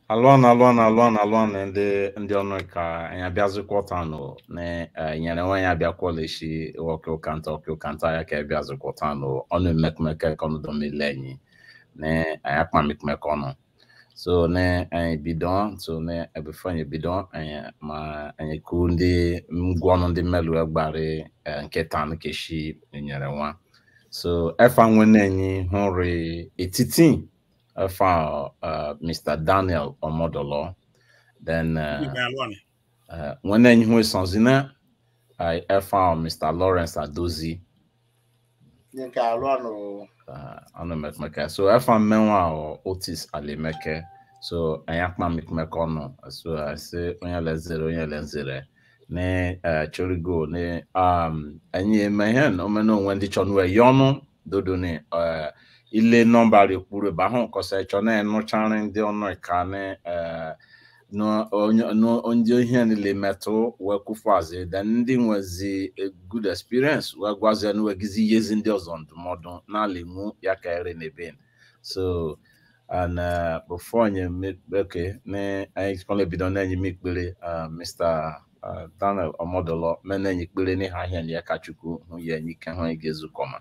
alụọ na alụọ na alụọ na alụọ na ndị ndị ọnụ ka anyị abịazịkwọta nụ na eh, nyere nwe ya abịakwọla eshi ọkụ ụkanta ọkụ ụkanta ya ka abịazịkwọta nụ ọnụ mmekmeke ka ọnụ domile anyị na anyị akpa mmekmeke ọnụ so na anyị bido so na ebefe anyị bido anyị ma anyị kwu ndị ngwa ọnụ ndị mmelụ egbarị eh, nkịta nkeshi nyere nwa so efa nwene anyị hụrụ etiti efa uh, Mr. Daniel Omodolo then uh, Ibe alụọnị. uh, nwene anyị hụ sanzina uh, efa Mr. Lawrence Adozi nke alụ ọnụ uh, ọnụ mekmeke so efa mmenwa ọ Otis Alimeke so anyị akpa mekmeke ọnụ so asị onye lezere onye lezere ne uh, chorigo ne um anyị eme ihe na omena onwe ndị chọ nwe ya ọnụ dodo ne uh, ile nọmba rekwuru ebe ahụ kọsa chọ na enụcharị ndị ọnụ ka ne uh, no onye no onye ihe niile metụ wee kwufuazi then ndị nwezi a good experience wee gwazie na wegizi ihezi ndị ọzọ ndụmọdụ n'ala iwu ya ka ere n'ebe so and uh, before anyị me- okay na anyị kọla ebido na enyi m ikpere uh, Mr. uh, Daniel Omodolo me na enyi ikpere n'ihe ahịa na ya ka Chukwu hụ ya enyi ike hụ anyị ga-ezukọ ma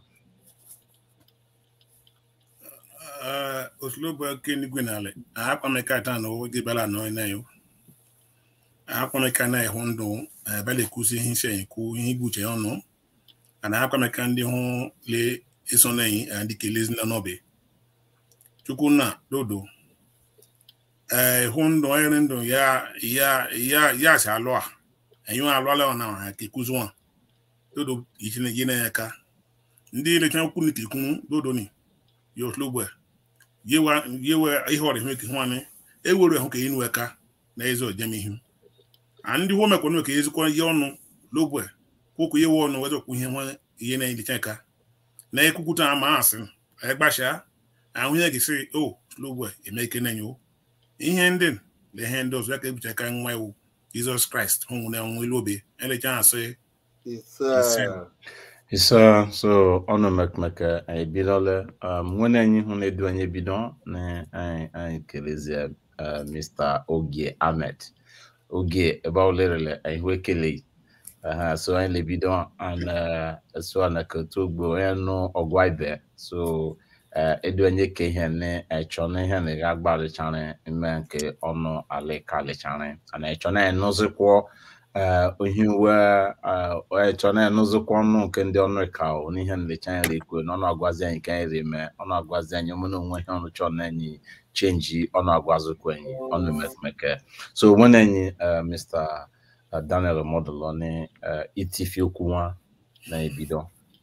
Eh, osilogbo eke n'igwe n'ala akpameka taa na oge bala nọ na yo akpameka na ịhụ ndụ eh, bala ekwusi ihe isi anyị kwu ihe igbuche ya ọnụ ana akpameka ndị hụ le eso na anyị ndị kelezi na n'obe chukwu na dodo eh hụ ndụ onye ndụ ya ya ya ya si alụ a anyị alụala na ha ka ekuzi nwa dodo ichine gị na ya ka ndị lecha okwu ni kirikunu dodo ni yo osilogbo yewa yewe ihe ọrịa ihe ke hwane ewere hụ ka inu eka na eze ojem ihu a ndị hụ mekwa ka ezikwa ihe ọnụ logwe kwokwu yewe ọnụ weze okwu ihe nwe ihe na-edicha eka na ekwukwuta ama asị anyị gbasha ahụ ihe gị sị o logwe eme ike na enyo ihe ndị na ihe ndị ọzọ ya ka ebucha aka nwa iwu jizọs kraịst hụ na ọnwụ ilu obe elecha asị ise Isa so ọnụ mekmeke anyị bidola um, nwene anyị hụ na-edu anyị ebido na anyị anyị kelezie uh, Mr. Ogie Ahmed Ogie ebe ọ lerele anyị hụ ekele uh, so anyị lebido and uh, so na ketu ogbo onye nụ ọgwa ibe so uh, edu anyị ke ihe na ịchọ na ihe na ga agbalịchara ime nke ọnụ alikalịchara ana ịchọ na ịnụzikwọ eh, ohi uwe ịchọ na-enụzikwa ọnụ nke ndị ọnụ ka ọ n'ihe nlecha anyị rekwe na ọnụ agwazi anyị ka anyị reme ọnụ agwazi anyị mụ na onwe ihe ọnụ chọọ na enyi chenji ọnụ agwazikwa enyi ọnụ mekmeke so onwe na enyi eh, Mr. Daniel Omodolo ni eh, itifi okwu nwa na-ebido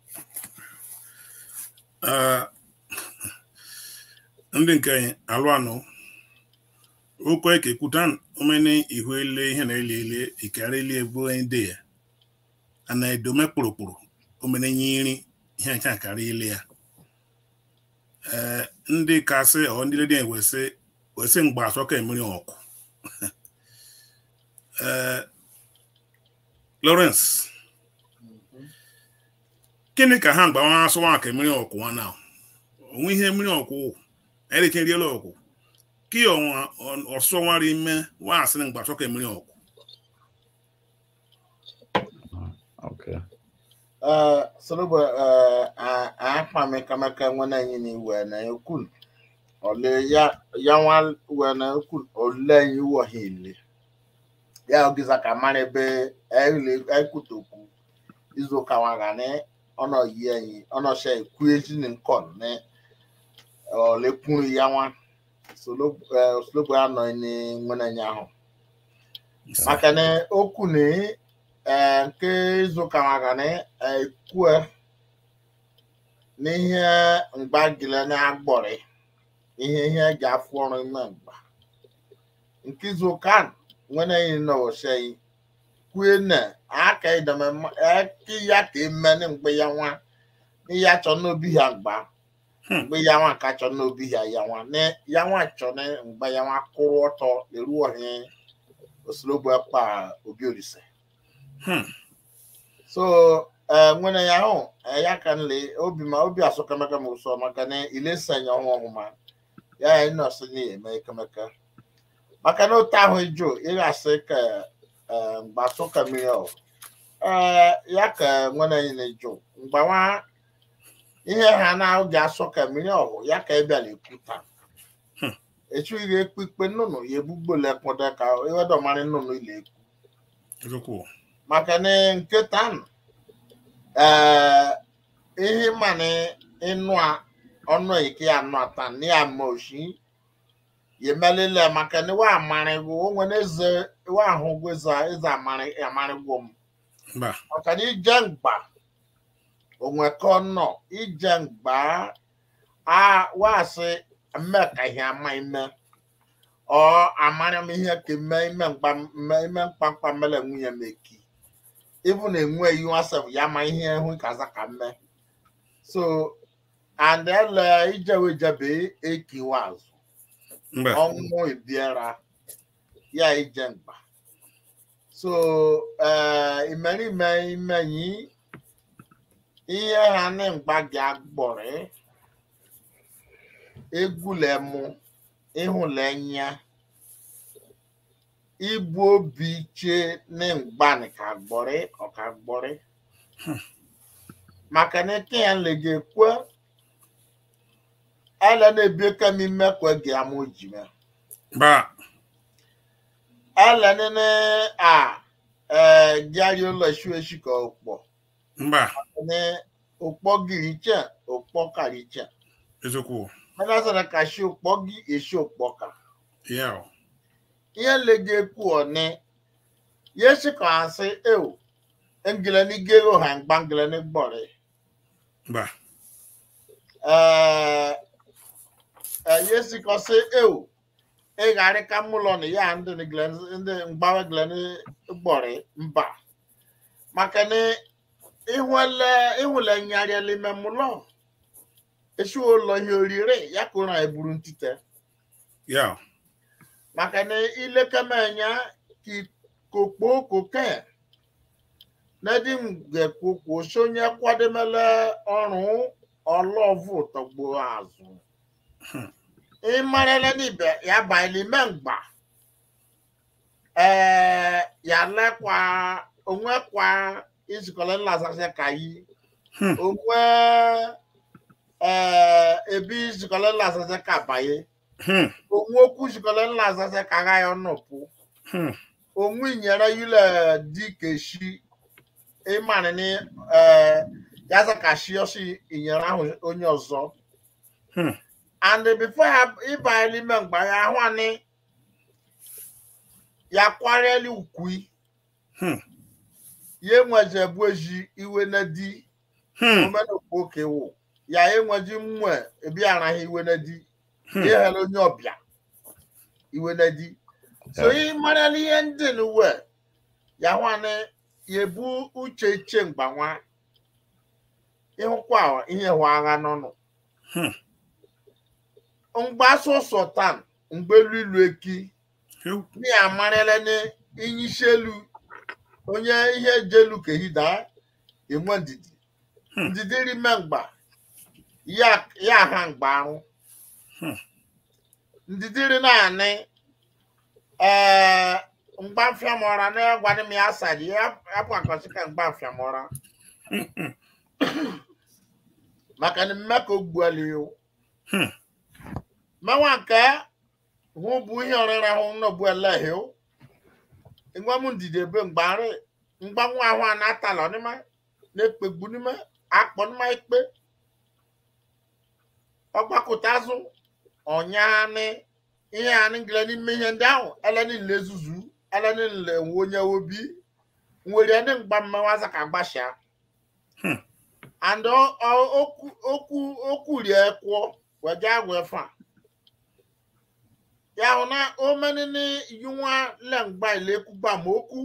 Ah, ndị nke anyị alụ anọ okwu eke kwuta omene ihu ele ihe na ele ele ikara ele egbu ndị ya ana edome kpụrụkpụrụ omene nyiri ihe ncha kara ile ya ee ndị kasị ọ ndị ledi wesị wesị mgbe asọ ka emeri ọkụ ee Lawrence gịnị ka ha mgbawa asụwa ka mmiri ọkwụ nwa na onwe ihe mmiri ọkwụ elekeriela ọkwụ ka ọnwa ọsọ nwara ime wa asịrị mgbe achọ ka mmiri ọkwụ okay Uh, sorobo akpa mekameka nwene anyị na iwe na ekun ole ya ya nwa we na ekun ole anyị wọ ha ile ya ogiza ka mara ebe ele ekutoku izu ụka nwaga na ọnọ yi anyị ọnọ she ekwu eji na nkọn na ole kwuru ya nwa solobo anọ ni nwene anyị ahụ maka na okwu na ee nke izuụka maka na ekwue n'ihe mgbagile na-agbọrị ihe ihe eji afụ ọrụ ime mgba nke izuụka nwere yi na osei kwue na aka ideme eki ya ka emene mgbe ya nwa n'ihe achọ n'obi ya mgba mgbe ya nwa ka chọ n'obi ya ya nwa na ya nwa chọ na mgbe ya nwa kwụrụ ọtọ leruo ohe osilogbo ekpa obi olise Hmm. so eh, nwere ya ahụ eh, ya ka nle obi ma obi asụkamaka ma ụsọ maka na ilesanya ọnwa ọhụma ya ya nọọsụ na eme ekemeka maka na otu ahụ ịjụ ịghasị ka eh, mgbaso ka mmiri ọ ee ya ka nwere anyị na-ejụ mgbawa ihe ha na-oge asọ ka mmiri ọhụ ya ka ị bịara ekwu taa Hmm. echughị ekpe ikpe nnụnụ ya ebugbole kpọdo ka iwedomara nnụnụ ile ekwu eziokwu maka na nkịta nụ, ee ihe mana ịnụ a ọnụ ike ya anụ ata na ya ma oshi yemelele maka na wa amarịgwo o nwere eze wa ahụ gweza eze amarị amarịgwo m mba maka na ije mgba onwe ka ọ nọ ije mgba a wasị mme ka ihe ama ime ọ amara m ihe ka ime ime mgba ime ime mkpamkpa mele nwunye m eki ịbụ na enwe iwu asef ya ma ihe hụ kaza ka mme so and ele ijewe jebe ekiwa azụ mba ọnwụ ebiara ya ije mgba so eh, imerime imenyi ihe ha na mgba gị agbọrị egwulemu ịhụlenya igbu obi iche na mgbani ka gbọrị ọka gbọrị maka na ike ya nlega ekwe ele na-ebi kemi mmekwe gị ama ojime mba ele nene a eh, gịarị ụlọ eshi eshi ka ụkpọ mba ne ụkpọ gịrị iche ụkpọ karị iche eziokwu mana sara ka shi ụkpọ gị eshi ụkpọ ka ya o ihe nlega ekwu ọne yeshi ka asị ewu ngile ni gero ha mgba ngile ni gbọrị mba ee yesi ka sị ewu ịgharị ka mụlọ na ya ndị ni gile- ndị mgbawe gile ni gbọrị mba maka na ịhụle ịhụle nyarịa n'ime mụlọ esi ụlọ ihe orire ya ka ụra eburu ntite ya o maka na ilekemenya ki kokpo koke nedi ngekpokpo sonye kwademele ọrụ ọlọvụ tọgbo azụ ịmarele n'ibe ya baili mengba ee ya lekwa onwekwa izikọle nlasase ka yi Hmm. onwe ee ebe izikọle nlasase ka baye Hmm. onwe okwu jikọrọ nla azasa ka agha ya ọnọpụ Hmm. onwe inyere yule di keshi ịmanị ni yaza ka shi ọsị inyere ahụ onye ọzọ Hmm. and before ya ịba n'ime mgba ya ahụ ani ya kwarịeli ukwi Hmm. ya enweje bụ eji iwe na di Hmm. omenokwu oke wụ ya enweji mmụọ ebi araghị iwe na di Hmm. ihele onye ọbịa iwe na di so ị marala ihe ndị n'uwe ya nwanne ya ebu uche iche mgbanwa ịhụkwa ihe hụ agha n'ọnụ Hmm. mgbasa ụsọ tan mgbelu ilu eki Ew. ni amarala na inyisi elu onye ihe jelu kehida enwe ndidi Hmm. ndidi rime mgba ya ya ha mgba ahụ Hmm. ndidiri naanị ee mgbafiamọra na gwadị m ya asadi apụ akọsị ka mgbafiamọra maka na mme ka o gbuali o Hmm. mmanwa nke hụ bụ ihe ọrịra hụ nnọbu eleghị o ịgwa m ndidi ebe mgbarị mgbanwe ahụ a na-atalọ n'ime na-ekpegbu n'ime akpọ n'ime ikpe ọgbakọta azụ ọnyaanị ihe anị gịle n'ime ihe ndị ahụ eleni nle zuzu eleni nle nwe onye obi nwere ndị mgba mmewaza ka gbasha Hmm. and ọ- ọ- okwu okwu okwu rie kwụọ wega agwa fa ya hụ na omenini yunwa lengba ilekugba ma okwu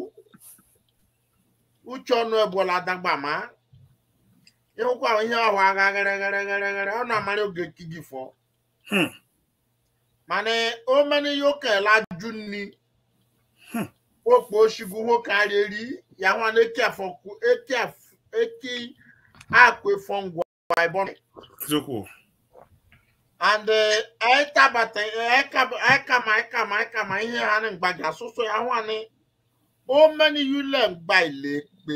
uche ọnụ ebola dagba ma ịhụkwa ihe ọhụ agha gịrịgịrịgịrịgịrị ọ na-amara oge kigi fọ Hmm. mana omeni yoke laju nni Hmm. okpo oshigu nwoke arịeri ya nwa na eke afọkwu eke af- eke akwe fọngwa ibọn eziokwu and ẹtabata ẹkama ẹkama ẹkama ihe ha ni mgbaga asụsụ ya hụ ani o meni yule mgba ile pe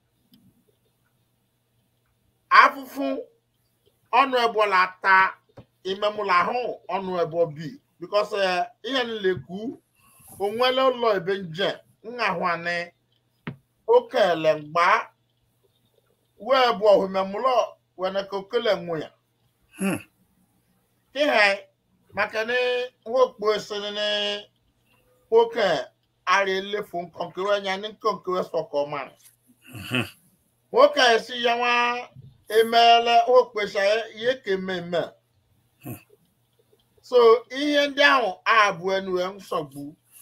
afụfụ ọnụ ebola ta imemụla ahụ ọnụ ebo bi bikos ihe niile kwu onwele ụlọ ebe nje nha hụ ani okele mgba wee bụ ohumemụlọ wene ka okele nwe ya Hmm. ihe maka ni wokpo esini ni woke ari elefu nkonkewe nya ni nkonkewe sọkọ mara Mhm. woke esi ya nwa emeela wokpo esa ihe ka ememe Hmm. so ihe ndị ahụ abụ enue nsogbu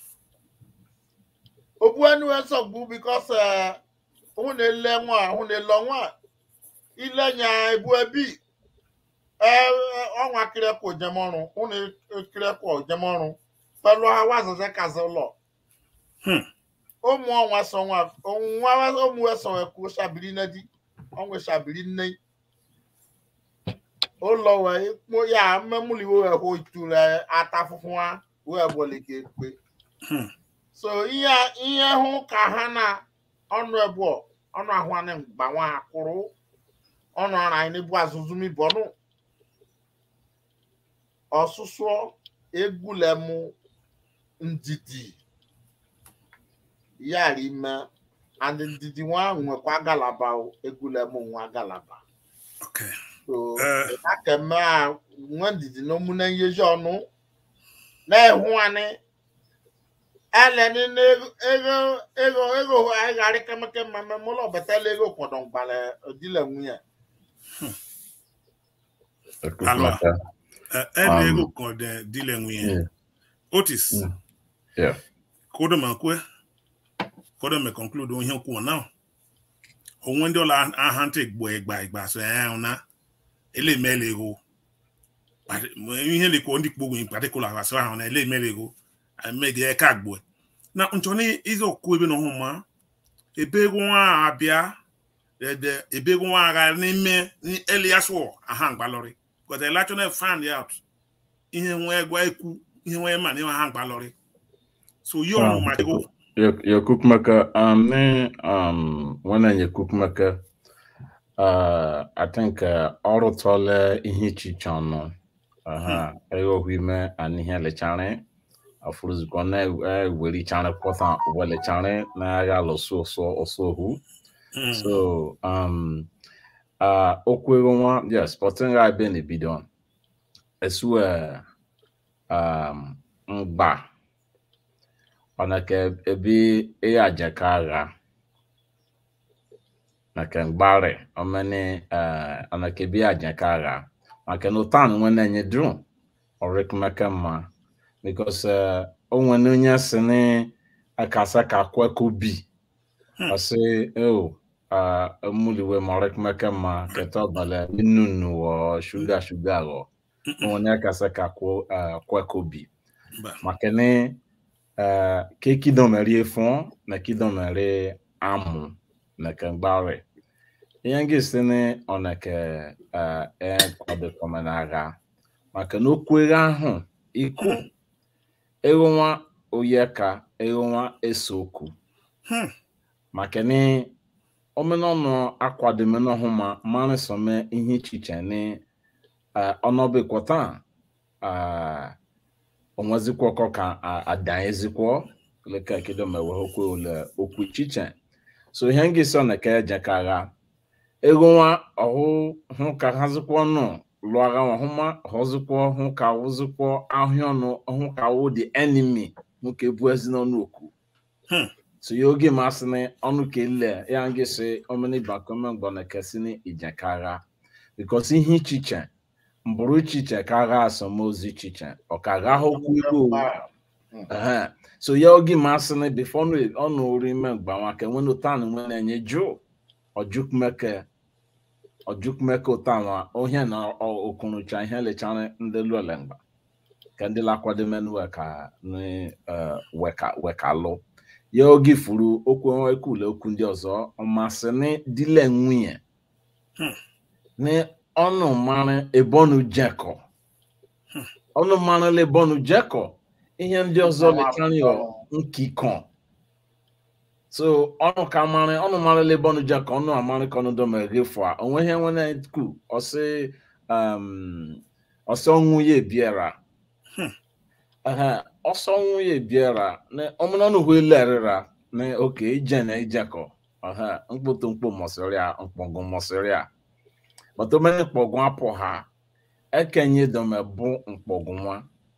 obu enue nsogbu bikos hụ na-ele nwa hụ na-ele nwa ile nya ebu ebi ọnwa kirepụ jemọrụ ụnụ kirepụ jemọrụ pẹlú awa zẹzẹ kazẹ lọ Hmm. ụmụ ọnwa sọ nwa nwa ụmụ ẹsọ ẹkú ṣàbìrì nẹdí ọnwa ṣàbìrì nne ụlọ wẹ ikpó ya mmẹmúliwo ẹhó ìtura ata funfun wa wẹ wọlé kéèpé Hmm. so ihe ihe hụ ka ha na ọnụ ẹbọ ọnụ ahụ anyị gbanwe akwụrụ ọnụ ara anyị n'ebu azụzụ mi bọnụ ọsụsụ egwulemu ndidi yara ime and ndidi nwa nwekwa galaba o egwulemu nwa galaba Okay. so Eh. akeme a nwe ndidi n'omune nyezi ọnụ na-ehụ anyị eleni n'ego ego ego ego agharị kemeke mmemme mụlọ betala ego kwọdọ mgbale odile nwunye Ekukumeka. Eh, ene Um, ego kan de dile nwunye Yeah. otis Mm. Yeah. kodo ma kwe kodo me conclude onye kwuo now onwe ndị ụlọ aha ntị gbo ịgba ịgba so ya na ele mele ego Pati- ihe lekwo ndị kpogbo in particular asị ahụ na ele mele ego emege eka gbo na nchọni ize okwu ebe na ọhụma ebe ego nwa abịa ede ebe ego nwa agha n'ime elias war aha mgbalọrị because election find out ihe nwa egwa ekwu ihe nwa ma na aha mgbalọrị so yi ọnụ ma go ya kukumeka um ne um wannan ya kukumeka uh i think uh, ọrụ tọle ihe ichiche ọnụ aha ego hwime and ihe lechare afuruzikọ na eweri chare kwọta welechare na agha lọsụ ọsọ ọsọ ohu Mm. so um uh okwu ego nwa yes sporting ga ebe na ebido esu uh, um mgba ọnaka ebe e ajaka agha maka mgbari omeni uh, ọnaka ebe ajaka agha maka na ụtan nwe na-enye drum ọrịkmaka mma because uh, o nwere onye si ni akasa ka kweko bi Hmm. ọsị o muliwe ma ọrịkmaka mma keta ọbala nnụnụ ọ shuga shuga ghọ onye akasa ka kwo- uh, kweko bi Mba. maka ni uh, ke kidomere fún na kidomere amụ na kemgbari ihe nga esi ni ọnake uh, e kwadokọma n'agha maka na okwu agha ahụ ikwu ego nwa oyeka ego nwa eso okwu Hmm. maka ni omenọnụ akwadomenọhụ ma mmanụ some ihe ichiche ni uh, ọnọbekwọta uh, onwezikwa ọkọ ka a- adanyezikwa leka kedo mewe okwu ole okwu ichiche so ihe nga isi ọna ka eje ka agha ego nwa ọhụ hụ ka hazikwa ọnụ lụọ agha nwa hụma hụzikwa hụ ka wụzikwa ahịa ọnụ hụ ka wụ the enemy hụ ka ebu ezi n'ọnụ okwu Hmm. so ya oge masị na ọnụ ka ele ya nga isi omeni bakome mgbọ na kesi na ije ka agha because ihe ichiche mbụrụ ichiche ka agha asọmozi ichiche ọ ka agha ha okwu igbo Ehe. so ya oge masị na bifo ọnụ ori ime mgbanwe ka enwe n'ụtan nwe na-enye jụ ojukumeke ojukumeke ụtanwa ohie na ọ- okurucha ihe lechara ndị lụole mgba ka ndị lakwadomenue ka ni eh, weka wekalụ ya oge furu okwu ekwule okwu ndị ọzọ ọmasị ni dile nwunye Hmm. ni ọnụ mara ebe ọnụ jekọ ọnụ mmanụ lebọnụ jekọ ihe ndị ọzọ lekarịọ nkikọ so ọnụ ka marị ọnụ marị lebọnụ jekọ ọnụ amarị ka ọnụ dọma egefu a onwe ihe nwere ku ọsị um, ọsị ọnwụ ya ebiara Ehe, ọsọ ọnwụ ya ebiara na ọmụnọnụ hụ ilerịra na oke ije na ijekọ Ehe, mkpụtụ mkpụ mọsịrịa mkpọgụ mọsịrịa matomene mkpọgụ apụ ha ekenye dome bụ mkpọgụ nwa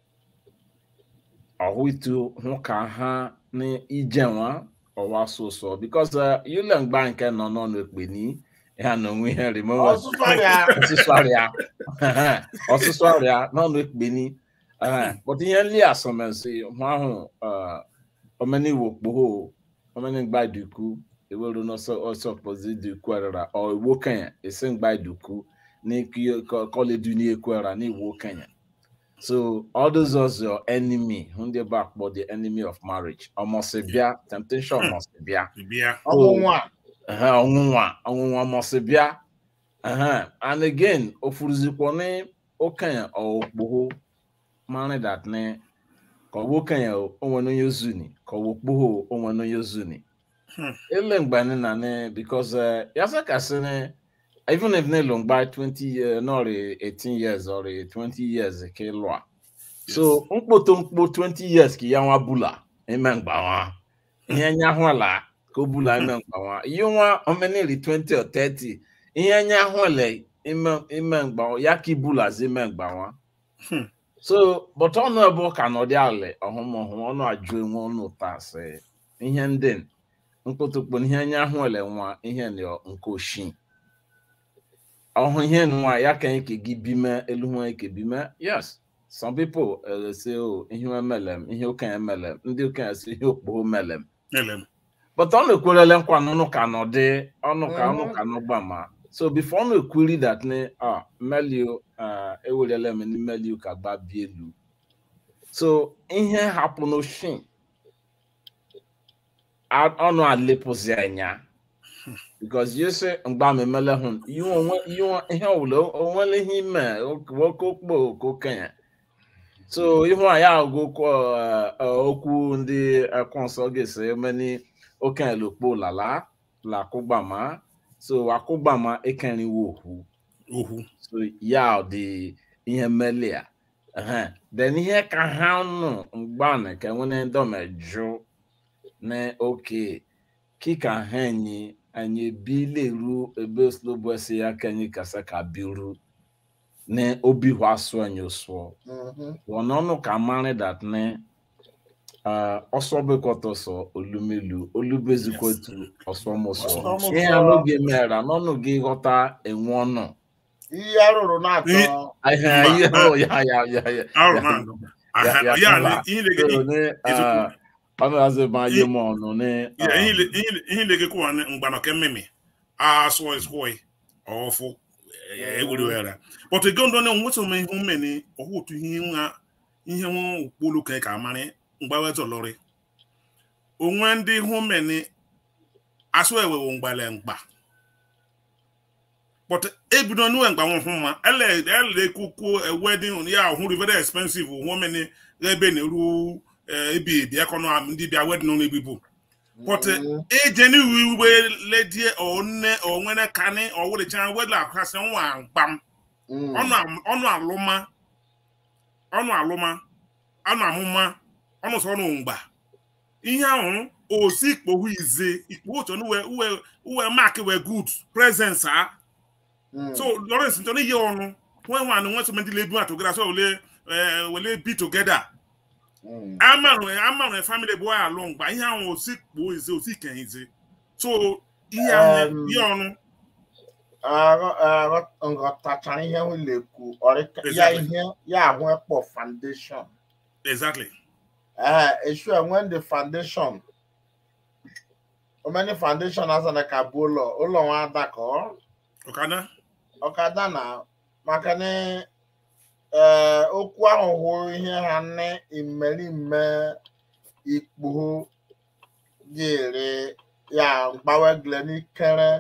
ọhụitu hụ ka ha na ije nwa ọwa sụsọ bikos yule mgba nke nọ n'ọnụ ekpeni ya na onwe ihe rimewe ọsụsụ ọrịa ọsụsụ ọrịa ọsụsụ ọrịa n'ọnụ ekpeni but ihe nli asọmensị hụ ahụ omeni wokpoho omeni mgba duku ewere n'ọsọ ọsọ kpọzi duku arara ọ iwu kenya esi mgba duku n'ikọledu n'ekwera n'iwu kenya so all those was your enemy ndị ebe akpọ the enemy of marriage ọmọsị bịa temptation ọmọsị bịa bịa ọnwụnwa Ehe, ọnwụnwa ọnwụnwa mọsị bịa Ehe, and again ofuruzikwo ní okenye ọkpụhụ mara that ní ka ọwụ okenye onwe n'onye zuni ka ọwụ okpụhụ onwe n'onye zuni Hmm. ele mgbe ní na ní because uh, ya sị ka sị ní even if ní lụ mgba 20 years nọrị 18 years or 20 years ka ịlụ a so mkpoto mkpo 20 years ka ya nwa bula ime mgbanwa ihe nya hụla ka o bula ime mgbanwa ihe nwa omenili 20 or 30 ihe nya hụla ime ime mgbanwa ya ka ibulazi ime mgbanwa Hmm. so but ọnụ ebe ka nọdị alị ọhụmọhụ ọnụ ajụ enwe ọnụ ụta sị ihe ndị mkpụtụkpụ ihe nya hụla nwa ihe nọ nke oshi ọhụ ihe nwa ya ka ike gị bime elu nwa ike bime yes some people uh, say oh ihe emelem ihe okenye melem ndị okenye si ihe okpogho melem ele m but ọ na-ekwerele nkwa n'ọnụ ka nọ dị ọnụ ka ọnụ Mhm. ka nọ gbama so before ọ na-ekweri that ne ah melio uh, ewerele m ndị melio ka gba bi elu so ihe hapụ n'oshin a- ọnụ alepụzi anya because you say mgba m emele hụ ihe onwe ihe onwe- ihe ọbụla onwere ihe ime nwoke okpo ka okenye so ihu a ya agụkọ okwu ndị ekwu nsọ ga-esi emeni okenye lokpo lala lakụgbama so akụgbama ekeriwo okwu okwu so ya dị ihe mmeli a Ehe. then ihe ka ha nụ mgbana ka nwere ndọmejụ na oke kika ha enyi anyị bileru ebe slobo esi ya ka anyị kasa ka biru na obi hụ asụ anyị ụsụọ Mhm. wọnọnụ ka mara dat ne ọsọ bekọtọsọ olumelu olubezikwetu ọsọmụsọ Ọsọmụsọ. ihe a n'oge mere n'ọnụ gị ghọta enwe ọnụ ihe arụrụ na-atọ Ihe- ihe Mba, ihe mba. ya ya ya ya arụ ya na ya- ya- ya mba. na ihe na-ege so ne ezekwu. ọnụ azụ ma ye m ọnụ ne Yeah, ihe le- ihe le- ihe na-ege kwa mgbana ke mmemme asụ esụị ọfụ ewere were but ego ndọ na nweta ome ihe mmeni ọhụ otu ihe nwa ihe nwa okpolu ka ka amarị mgbawe zọlọrị onwe ndị hụ mmeni asụ ewewo mgbale mgba but ebido nuwe mgba nwụ hụ mma ele ele kuku wedding ya hụ very expensive hụ mmeni ebe na-eru eh, ebi ebi akọnọ ndị bịa wedding ụlọ ebibu but Mhm. eje ni wiwe ledie one onwere kani owuricha wedla akwasị nwa mkpam Mhm. ọnụ am- ọnụ alụma ọnụ alụma ọnụ amụma ọnụ sọ ọnụ mgba ihe ahụ osi ikpohu ize ikpo otu uwe uwe uwe mark we good presence a Mhm. so lawrence ntọ n'ihe ọnụ nwe nwa na nwe sọmenti lebu atogara so wele eh, wele be together Mhm. amanwe amanwe family bụ alụ mgba ihe ahụ osi kpuo ize osi kenye ize so ihe ahụ Um, ihe ọnụ Aghọ- aghọ- nghọtachara ihe m lekwu ọrịka ya Exactly. ihe ya ahụ ekpọ foundation exactly ee esu when the foundation omeni foundation azana ka bụ ụlọ ụlọ nwa ada ka ọ ọkada ọkada na maka na ee okwu ahụ hụ ihe ha nne imerime ikpu gịrị ya mgbawegle n'ikere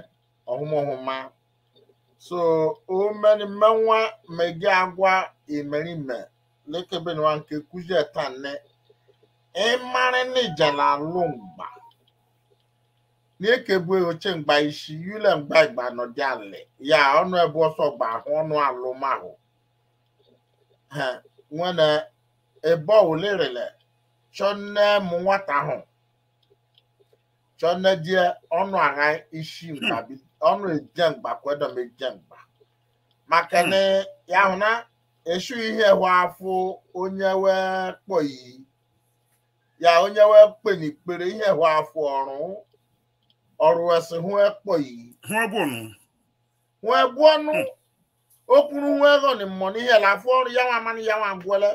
ọhụmụhụma so o meri menwa megi agwa imerime lekebe ni wan ke kuje tan ne ịmarị na ijala alụ mgba na-ekegbu oche mgba isi yule mgba igba nọdị alị ya ọnụ ebe ọsọ gba ahụ ọnụ alụmahụ ha nwere ebe ọwụlerele chọnne mụ nwata ahụ chọnne die ọnụ agha isi mgba bi- ọnụ eje mgba kwedọm eje mgba maka na ya hụ na esu ihe hụ afọ onye wee kpọ iyi ya onye wee kpe n'ikpere ihe hụ afọ ọrụ ọrụ esi hụ ekpọ iyi hụ ebe ụnụ hụ ebu ọnụ okwuru hụ ego ni mmọ n'ihe la afọ ọrụ ya nwa amanị ya nwa gwele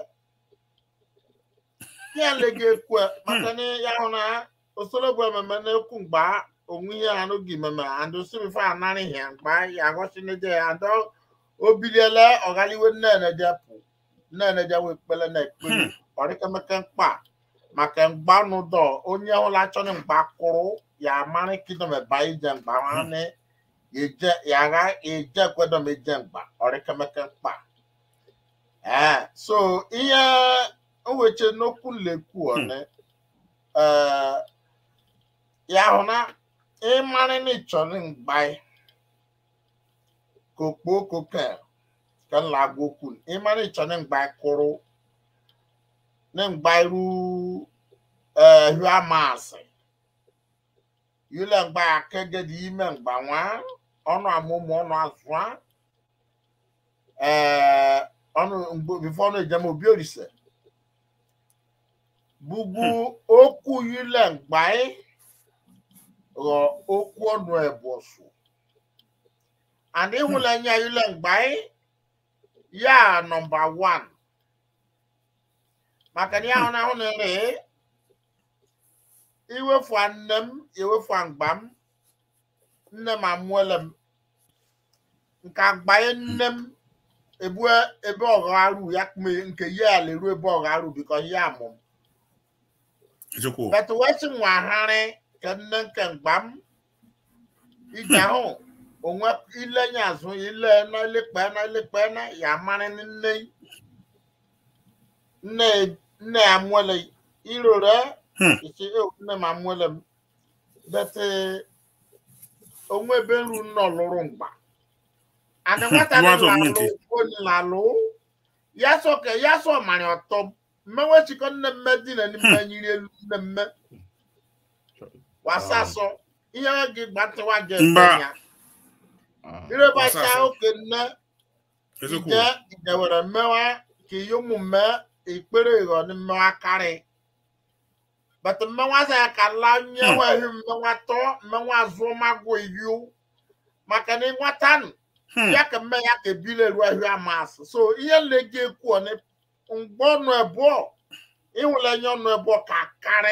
ya lega ekwe maka na ya hụ na osoro bụ ememe na-ekwu mgba onwe ihe ha n'oge ememe and osimife anarị ihe mgba ya agọchi n'eje ya adọ obiliele ọgaliwe nneneje pụ nneneje wee kpele na ekpere ọrịkemeke mkpa maka mgba nụdọ onye ọla chọrọ mgba kwụrụ ya amarị kidom eba ije mgba nwanne eje yàrá eje gbọ́dọ̀ méje mgba ọrịkemeke mkpa ee so ihe nweche n'okwu lekwu ọne ee ya hụ na ịmarị na ịchọrọ mgba kokpo koke ka nla agwa okwu ịmarị ịchọrọ mgba kwụrụ na mgba iru ee hụ amasị yule mgba akegede ime mgba nwa ọnụ amụmụ ọnụ azụa ee ọnụ mgbe bifo ọnụ ejem obi orise bugbu okwu yule mgbaị ghọ okwu ọnụ ebosu and ịhụla nya yule mgbaị ya nọmba wan maka na ya hụ na ahụ na-ere iwefu nne m ewefu mgba m nne m amụọla m nke agbanye nne m ebue ebe ọgharu ya kme nke ya leru ebe ọgharu bikọ ya amụ m eziokwu betu wesi nwagharị ka nne nke mgba m ije ahụ onwe ilenye azụ ile na ilekpe na ilekpe na ya amarị nne nne nne ya amụọla irore Hmm. isi "Eh, nne m amụọla m bete onwe ebe nru nọ lụrụ mgba ana nwata Nwa dị zọ lalụ mmeke. onye lalụ ya sọ ka ya sọ mara ọtọ mmewe chikọ nne mme dị na n'ime nyiri elu nne mme wasa sọ ihe gị gbatịwa gị Mba. ya Ah, irebacha Wasa sọ. oke nne eziokwu ije ije were mmewa ka ihe ụmụ mme ikpere ịghọ ni mmewa karị but mmewa za ya ka la nye Hmm. weghị mmewa tọ mmewa zụọ magụ iyu maka na ịnwata nụ Hmm. ya ka mme ya ka ebile ruo ahụ amasị so ihe nlegi ekwu ọnị mgbe ọnụ ebụọ ịhụlenye ọnụ ebụọ ka karị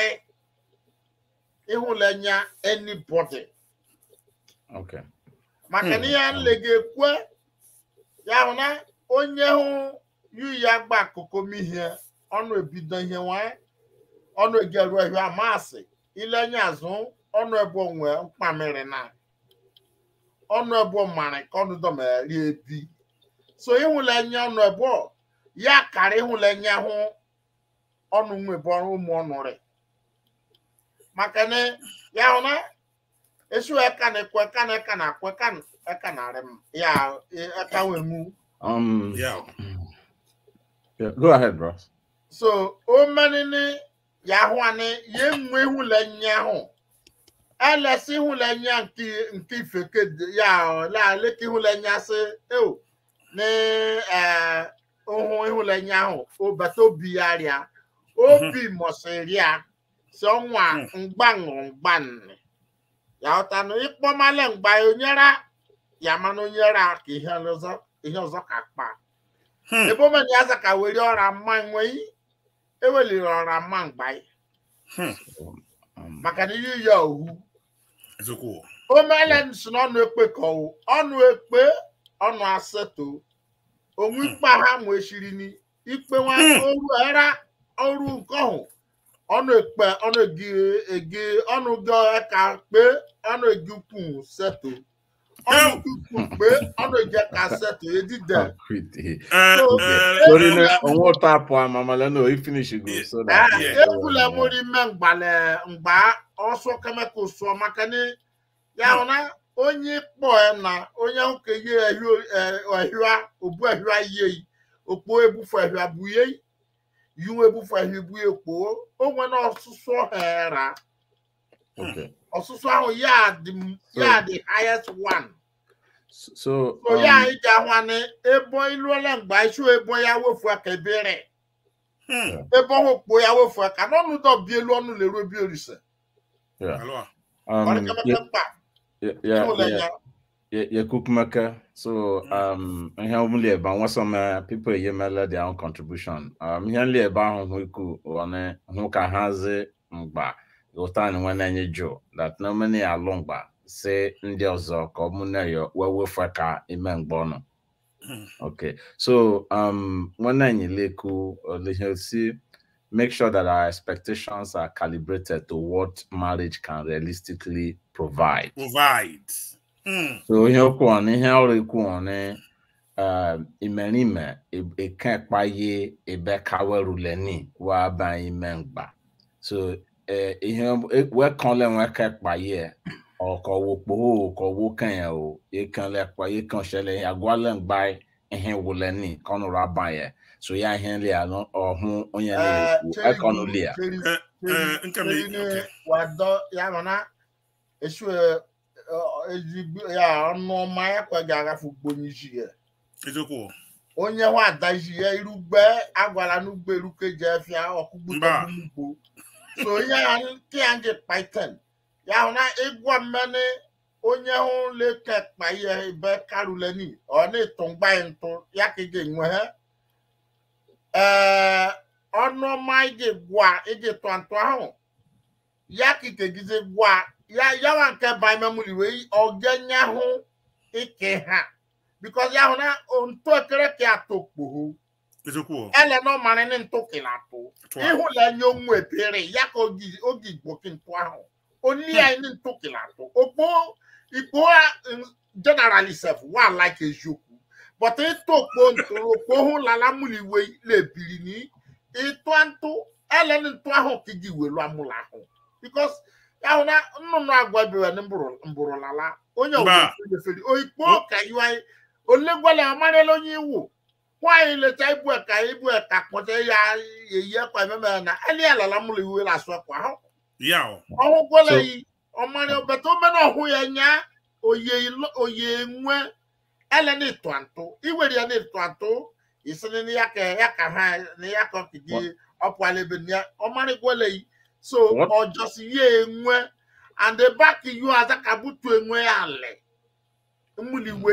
ịhụlenye anybody okay. maka na Hmm. ihe nlegi ekwe ya hụ na onye hụ yu ya gba akụkụ m ihe ọnụ ebido ihe nwanyị ọnụ egeru ahụ amasị ilenye azụ ọnụ ebụọ nwee mkpamịrị na ọnụ ebụọ mara ka ọnụ dọmeri ebi so ịhụlenye ọnụ ebụọ ya kara ịhụlenye hụ ọnụ nwebe ọrụ ụmụ ọnụ rị maka na ya hụ na esu eka na ekwe eka na eka na akwe eka na eka na arị m ya e- eka wee mu Um, ya yeah, go ahead, bros. so o menini ya hụ ani ya enwe ịhụlenye ahụ elesi ịhụlenye nke nke ifeke dị- ya la leke ịhụlenye asị eo na eh ụhụ ịhụlenye ahụ obata obi ya rịa obi mọsịrị ya si ọnwa mgbanụ mgbanị ya ọtanụ ịkpọmale mgba ya onyera ya mana onyera ka ihe ọzọ ihe ọzọ ka kpa Hmm. ebe omeni aza ka were ọra mma nwei eweliri ọra mma mgba ya Um, maka na ihe ya ohu eziokwu omele si n'ọnụ ekpe ka ọwụ ọnụ ekpe ọnụ aseto onwe ikpe ha nwechiri ni ikpe nwa Hmm. oru era ọrụ nke ọhụ ọnụ ekpe ọnụ egi egi ọnụ gị ka kpe ọnụ egi ukwu seto ọnụ kuku pé ọnụ je kasẹtì edide Concrete. Eh, So, eh, Sorry, no, eh, on what tap one, Mama Leno, you finish you go so that. Ah, Yeah. egwula mori mme mgbale mgba ọsọ kemịkal sụọ maka na ya hụ na onye kpọ ya na onye ụka ye ehia obu ehia ye okpo ebufu ehia bụ ye yiwu ebufu ehia bu ekpo o nwere ọsụsụ ọhera Okay. ọsụsụ ahụ ya dị m- ya dị highest one So, so, so ya um, anyị ji ahụ na ebo iluola mgba isi ebo ya wefu aka ebere hmm, ebe ọhụ kpo ya wefu aka n'ọnụ dọ bi elu ọnụ leruo bi olise yeah. alors, Um, ọrịkemeke yeah, mkpa yeah, yeah, ịhụla yeah. ya Yeah, yeah, cook maker. So, um, I have only about one some uh, people here made their own contribution. Um, here only about who who one who can has it, but you time when any Joe that no many are long ba say ndị ọzọ ka ọ mụ na ya wee wefe ka ime mgbe ọnụ. Hmm. Okay, so um, when anyị leku uh, see, make sure that our expectations are calibrated to what marriage can realistically provide. provide. Hmm, So ihe okwu ọnụ ihe ọrụ ekwu ọnụ um, imerime eke ekpaye ebe kaweruleni wa ba ime mgba so eh, ihe wekanle nweke ekpaye ọkọwo kpoho ọkọwo kenya o ekanle ekpaye kan ṣẹlẹ agwale mgba ihe wuleni kọnụrụ abanye so ya ihe nle anọ ọhụ onye na-ekwu ekọnụ lia eh, eh, nke m okay. wadọ ya nọ na esu ezigbo ya ọnụ ọma ya kwaghị agafe ugbo n'isi ya eziokwu onye hụ adaji ya irugbe agwala n'ugbo eruke je efia ọkụgbu Mba. ugbo so onye ya nke ya nje kpaiten ya hụ na ịgwa mmeni onye hụ leke kpa ihe ebe karuleni ọ na-eto mgba ya ntụ ya ka ị ga-enwe ha ee ọnụ ọma ị ga-egwa ị ga-etụ ntụ ahụ ya ka ikegize gwa ya yawa nke ba imemuli wee ọgenye hụ ike ha because ya hụ na ntụ ekere ka atụ kpoho eziokwu ele na ọmara ni ntụ kila atụ tụa ịhụla nye onwe epere ya ka oge oge igbo ki ntụ ahụ onye anyị ni ntụ kila atụ okpo ikpo generally sef wa like eziokwu but ịtụ okpo ntụ okpo hụ lala muli wee lebiri ni ịtụ ntụ ele ni ntụ ahụ ka iji welu amụla ahụ because ya hụ na nnụnụ agwa ebewe ni mbụrụ lala onye Mba. ofeferi oikpo ka iwe anyị olegwala amarịla onye iwu nwaanyị lecha ibu ẹka ibu ẹka kpọta ya eyi ẹkwa ememe na ẹni alala mụlụ iwe la asụ ẹkwa ahụ ya o ọhụ gwọla So- yi ọmarị ọbẹta omena ọhụ ya nya oye ilo- oye nwe ele na ịtụ antụ iwere ya na ịtụ antụ isini ni ya ka ya ka ha ni ya ka ọkidi ọpụala ebe ni ya ọmarị gwọla yi so What? ọjọsi ya enwe and the back you aza ka butu enwe ya alẹ mmụlụ iwe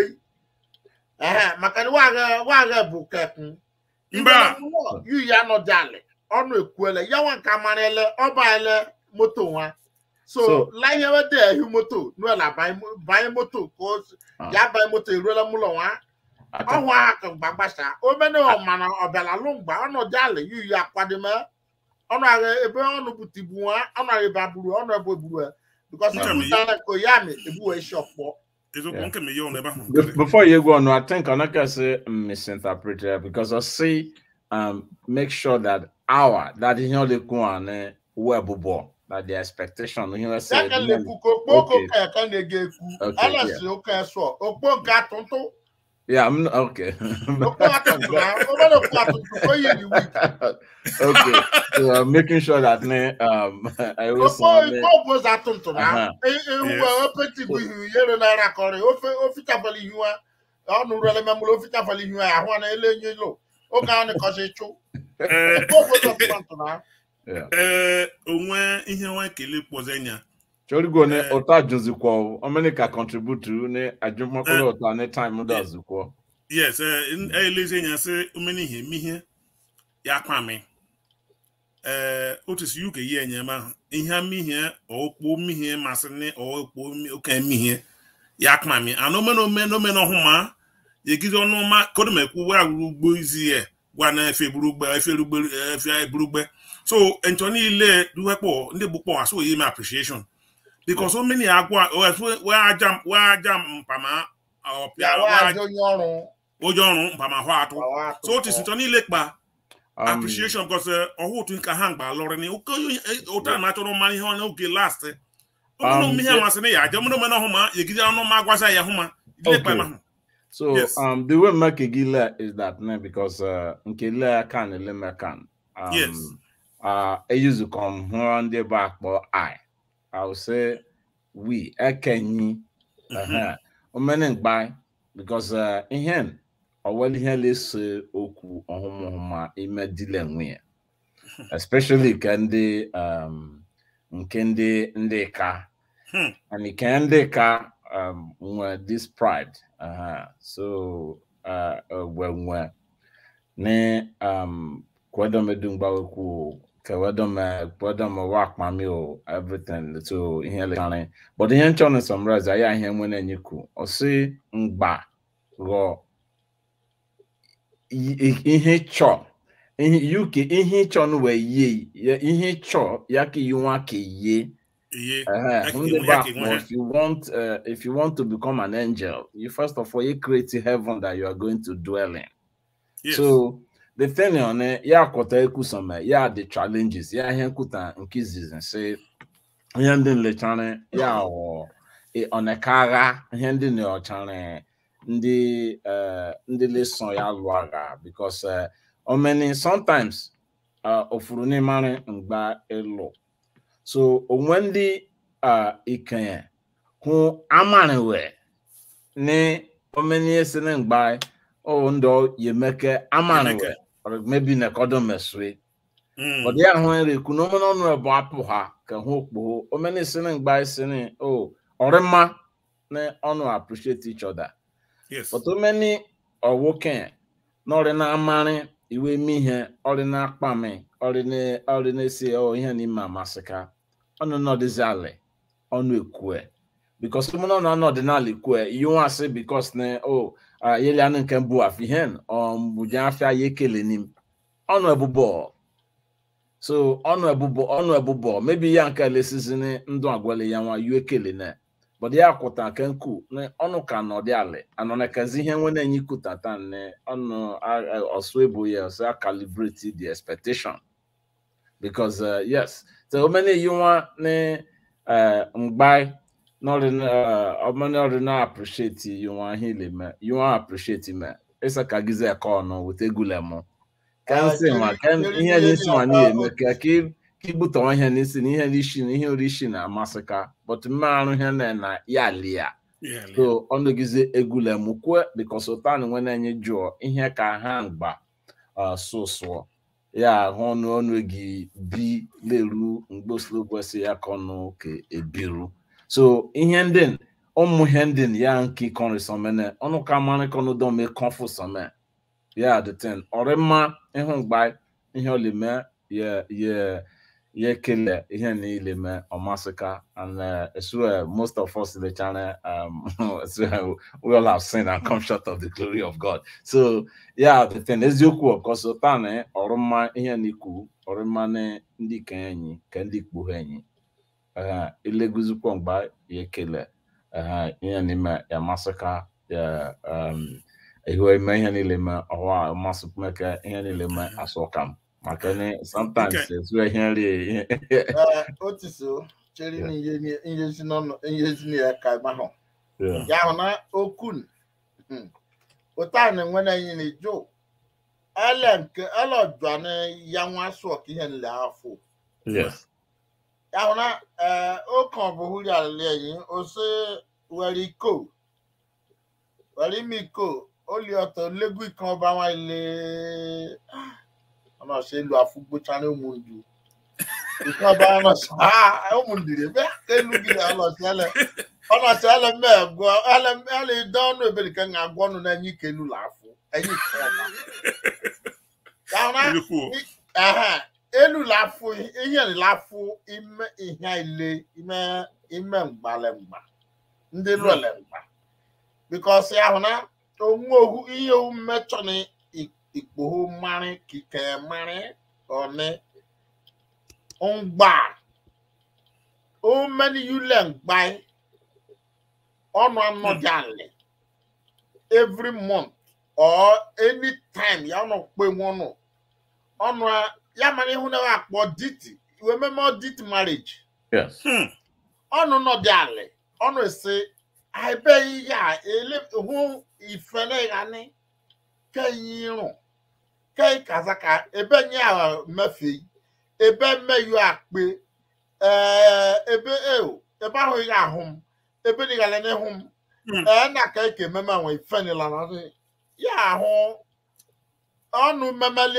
ehe maka na wagha wagha bụ kekun Mba. yu ya nọ dị alị ọnụ ekwuele ya nwa nke amarịle ọba ele moto nwa so So- laihewe dị ehi moto nuela banye moto ka o si- Ah. ya banye moto eruela mụlọ nwa Ata- ọhụ aha ka mgba gbasa omene ọmana ọbịala lụ mgba ọnụ dị alị yu ya akwadome ọnụ agha ebe ọnụ butibu nwa ọnụ agha ebe aburu ọnụ ebe eburu ya bikọs Nka ibu mi- dara ka ya mi ebuwe isi ọkpọ eziokwu Yeah. nke m ihe ọ n'ebe ahụ Be- Before you go on, I think I'm not gonna say misinterpreted because I see um make sure that our that is not the one web that the expectation you know say ya ka na-ekwu ka okpo oke Okay. ụka ya ka na-ege ekwu Okay, alasi oke sụọ okpo nke atụntụ yeah I'm not, okay okpo atụntụ na obere okpo atụntụ oyi dị wik okay so I'm making sure that ne, um I always okpo want ikpo obozi atụntụ na Aha. ehuwe opetibu ihu yere naira kọrị ofe ofichafala ihu a ọnụ rele memụrụ ofichafala ihu a ahụ na ele enye ilo oge ahụ nịkọzi chụ Ee, okpo obozi atụntụ na yeah ee onwe ihe nwa ekele kpọzọ nya Chori go ne Eh. ota juzikwo o many ka contribute to ne ajumakolo ota ne time do azukwo yes elezi nya sị omena ihe eme ihe ya kwami ee otu si uk yi enye ma ihe mihe okpo mihe masị ni okpo oke mihe ya kwami ana omena omena omena ọhụma yegizi ọnụ ma kodum ekwu wa ruru ugbo izi ya gwa na efe burugbe efe rugbe efe burugbe so nchọ niile duwekpọ ndị gbukpọ asụ oyi me appreciation because so many agwa wee aja wee aja mpama ya ọpịa wa wee ajọ onye ọrụ ụjọ ọrụ mpama hụ atụ gbawa atụ so o tisi ntọ niile kpa Um, appreciation because ọhụ otu nka ha mgba lọrọ ni oke otu a na-achọrọ mma ihe ọ n'oge last ọmụnụ Um, ihe so- amasị na ya aja ọmụnụ mena hụ ma yegide ọnụ ma agwaza ya hụ ma ile kpa Okay. ma hụ So Yes. um, the way Makegila is that now because uh, Nkele can eleme can. Um, Yes. Uh, I used to come on the back, but I, I will say we. I can uh-huh. Omening by because uh, in him, or well here let's oku ohuma ime dile nwe. Especially kandi um nkende ndeka Hmm. and it can they ka um with this pride uh-huh. so uh, uh when when ne um kwado me dungba ku ka wado me kwado me work mami o everything so here le tane but the hen chon summarize ya here when enyi ku o si ngba go i- i- ihe chọ ihe uk ihe chọ no we ye ya- ihe chọ ya ka yiwa ka ye iye uh, Like on you- the like back, you well, want- if you want, uh, if you want to become an angel, you first of all you create a heaven that you are going to dwell in. yes So the thing on it, yeah, kota eku some, yeah, the challenges, yeah, here kuta nkizis and say, yeah, then le chane, yeah, or on a kara, here then your chane, ndi uh ndi lesson ya luaga because uh, on many sometimes uh ofurune mane ngba elo so onwe ndị uh, ikenye hụ amaniwe ni omeni esi ne ngba o ndo yemeke amaniwe Yemeke. or maybe ne kodo meswe Mm. but ya hụ ere ku no mono no ebo apụ ha ka hụ okpo omeni esi ne ngba esi ne o orema ne ọnụ appreciate each other yes but omeni ọwoke n'ọrị na-amarị iwe eme ihe ọrị na-akpa mi ọrị na- ọrị na-esi ọ ihe n'ime amasị ka ọnụ nọdịzi alị ọnụ ekue bikos ụmụnọ na ọnụ ọdịnala ekue ihe nwa asị bikos na o yeli anụ nke mbụ afihen ọmbụja afịa ya ekele n'im ọnụ ebụbọ so ọnụ ebụbọ ọnụ ebụbọ mebi ya nke lesizi ndụ agwali ya nwa yu ekele na but ya kwụta nke nku na ọnụ ka nọ dị alị anọ na kazi ihe nwe na-enye ikuta taa na ọnụ a- a- ọsụ ebu ya ọsụ a calibrate the expectation because uh, yes so omene yi nwa na uh, mgbai n'ọrụ na ọmene ọrụ na appreciate yi nwa ihe ile me yi nwa appreciate me ịsa ka gize ka ọnụ weta egule mụ ka Ah, nsị nwa ka keri- ihe keri n'isi nwa ihe n'ihe na- eme ka ka ị- ka igbutawa ihe n'isi na ihe n'isi na ihe orishi na-amasị ka but mmarụ ihe na na ya lia Yeah, so ọnụgize egule mụ kwue because ụtan nwe na-enye jụọ ihe ka ha mgba uh, sụsụọ ya ahụ ọnụ ọnụ gị bi leru mgbosilo kwesị ya ka ọnụ ka ebiru so ihe ndị ụmụ ihe ndị ya nke kọrị sọmene ọnụ ka marị kọnụ dọme kọfụ sọme ya the ten ọrị mma ịhụ mgba ihe olime ya ya ya ekele ihe niile mee ọmasịka and uh, it's where most of us in the channel um it's where we all have sinned and come short of the glory of God so yeah the thing eziokwu of course ụta na ọrụ mma ihe n'ikwu ọrụ mma na ndị kenye enyi ka ndị ikpu ha enyi uh, ileguzikwa mgba ya ekele uh, ihe n'ime ya masịka ya um ihu eme ihe niile mee ọwa amasịkwa ka ihe niile mee asọka m maka na sometimes Okay. it's where ihe nri Eh, otu so chere Yeah. na ihe ni- ihe si n'ọnụ ihe si na ya ka mahụ yeah. ya hụ na okun hmm, ụta na enwe na anyị na-ejo ele nke ele ọjọọ na ya nwa sụọ ka ihe nle afọ yes ya hụ na eh, oke ọbụhụri alịla enyi ose were iko were ime iko oli ọtọ legu ike ọba nwa ile ọnà ṣe lu afúgbóchá ní òmùndù ike ọba ọnà ṣe ha òmùndù rẹ bẹẹ kẹlu gidi ọnà ṣe ẹlẹ ọnà ṣe ẹlẹ mẹẹgọ ẹlẹ ẹlẹ dánù ebèrè kẹ ń agbọnù náà ẹyin kẹlu làáfù ẹyin kẹ ọba yàrá Nnukwu. ẹhẹn elu làáfù ihe làáfù ime ihe ile ime ime mgbalẹmgba ndị lụẹlẹmgba bikọs ya hụ na onwe ohu ihe ohu mmechọ na ikpohu mmarị kike mmarị ọnị ngba o many you learn by ọnụ anọdị alị every month or any time ya ọnụ kpe nwụnụ ọnụ a- ya mara ihu na akpọ diti iwe meme dit marriage Yes. Hmm. ọnụ nọdị alị ọnụ esi ebe ihe a ele hụ ife na ịghani keyi irụ kei kazaka ebe nye a mefe ebe mmeyu akpe ee ebe eo ebe ahụ ihe ahụ m ebe dịgara n'ihu m Hmm. ee na ka eke meme nwe ife nila na ọdị ya ahụ ọnụ memeli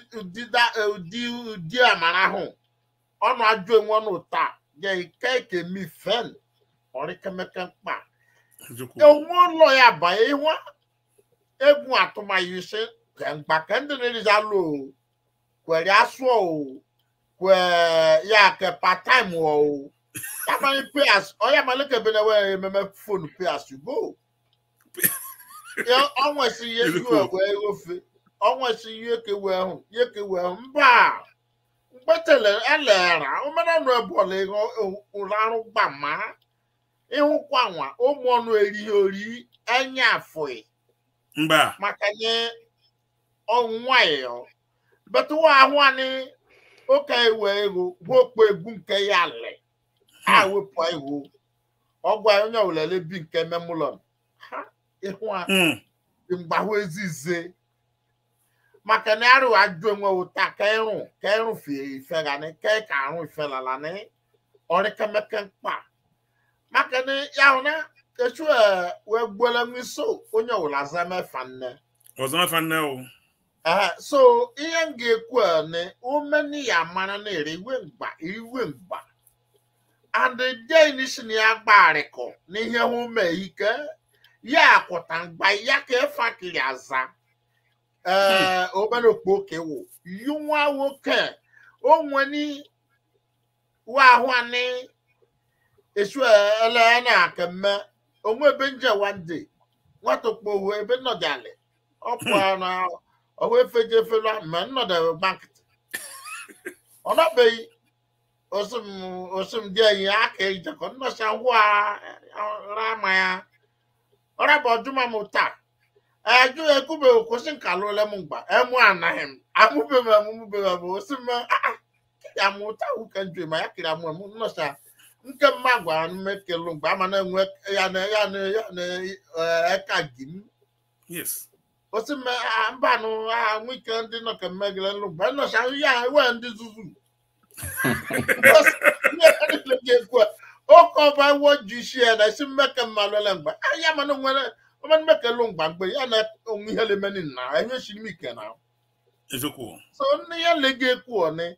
ụdị amara ahụ ọnụ ajụ enwe ọnụ taa ga ike eke mi fen ọrịkemeke mkpa Eziokwu. enwe ụlọ ya banye ihu egwu atụmaghị ise mgba ka ndị na-eriza alụ o kwere asụ o kwe ya ke part-time o ya mara payas ọ ya mara ka ebe na-enwe ememe fonu payas go ọnwa esi ihe ihu wee ofe ọnwa esi ihe kewe ahụ ihe kewe ahụ mba mgbetele elera omenanụ ebọla ụlọ arụ gbama ịhụkwa nwa ụmụ ọnụ erighi ori enye afọị Mba. maka nye ọnwayọ betụwa ahụ anyị ụka ewe ego gwokpo egwu nke ya le a wepụ ego ọgwa onye olele bi nke memụlọn ha ịhụ a Hmm. mgbahụ ezize maka na arụ ajụ enwe ụta ka ịrụ ka ịrụ fie ife gani ka ị ka arụ ife lalani ọrịkemeke mkpa maka na ya hụ na echu e wee gbuola nwiso onye ọwụla zama efa nne Ọzọ mefa nne o. Ehe, so ihe m ga-ekwu a na omeni ya mara na-ere iwe mgba iwe mgba and den si na ya gbarịkọ n'ihe hụ mee ike ya akwụta mgba ya ka efakiri aza ee obere okpoke wụ yi nwa nwoke onweni wa ahụ ani esu ele na akemme onwe ebe nje wande nwata okpowu ebe nnọdịalị ọpụ na ọhụ efeje efelu ma nnọdụ bankịtị ọ nọbeghị osim osim dị enyi ya aka ijekọ nnọcha ngwa rama ya ọrịa bụ ọjụma m taa ẹjọ ekube kwụsị nka lụle m mgba emu anaghị m amụbeghị m amụbeghị m osi m aa ya m ụta ụka nju ma ya kiri amụ m nnọcha nke mma gwara m ekelu mgbe ama na-enwe ya na ya na ya na eh, eka gị m Yes. osi m ah, mbanụ ah, nwike ndị nọ ka mmegide nlụ mgbe nnọcha ya ewe ndị zuzu ga-ekwu oke ọba wo ji isi ya na esi mmeke mmalụle mgbe Ah, ya mana nwere ọmanụ mekelu mgba mgbe ya na onwe ihe lemeni na enye shiri m ike na Eziokwu. so nne ya le ga-ekwu ọnị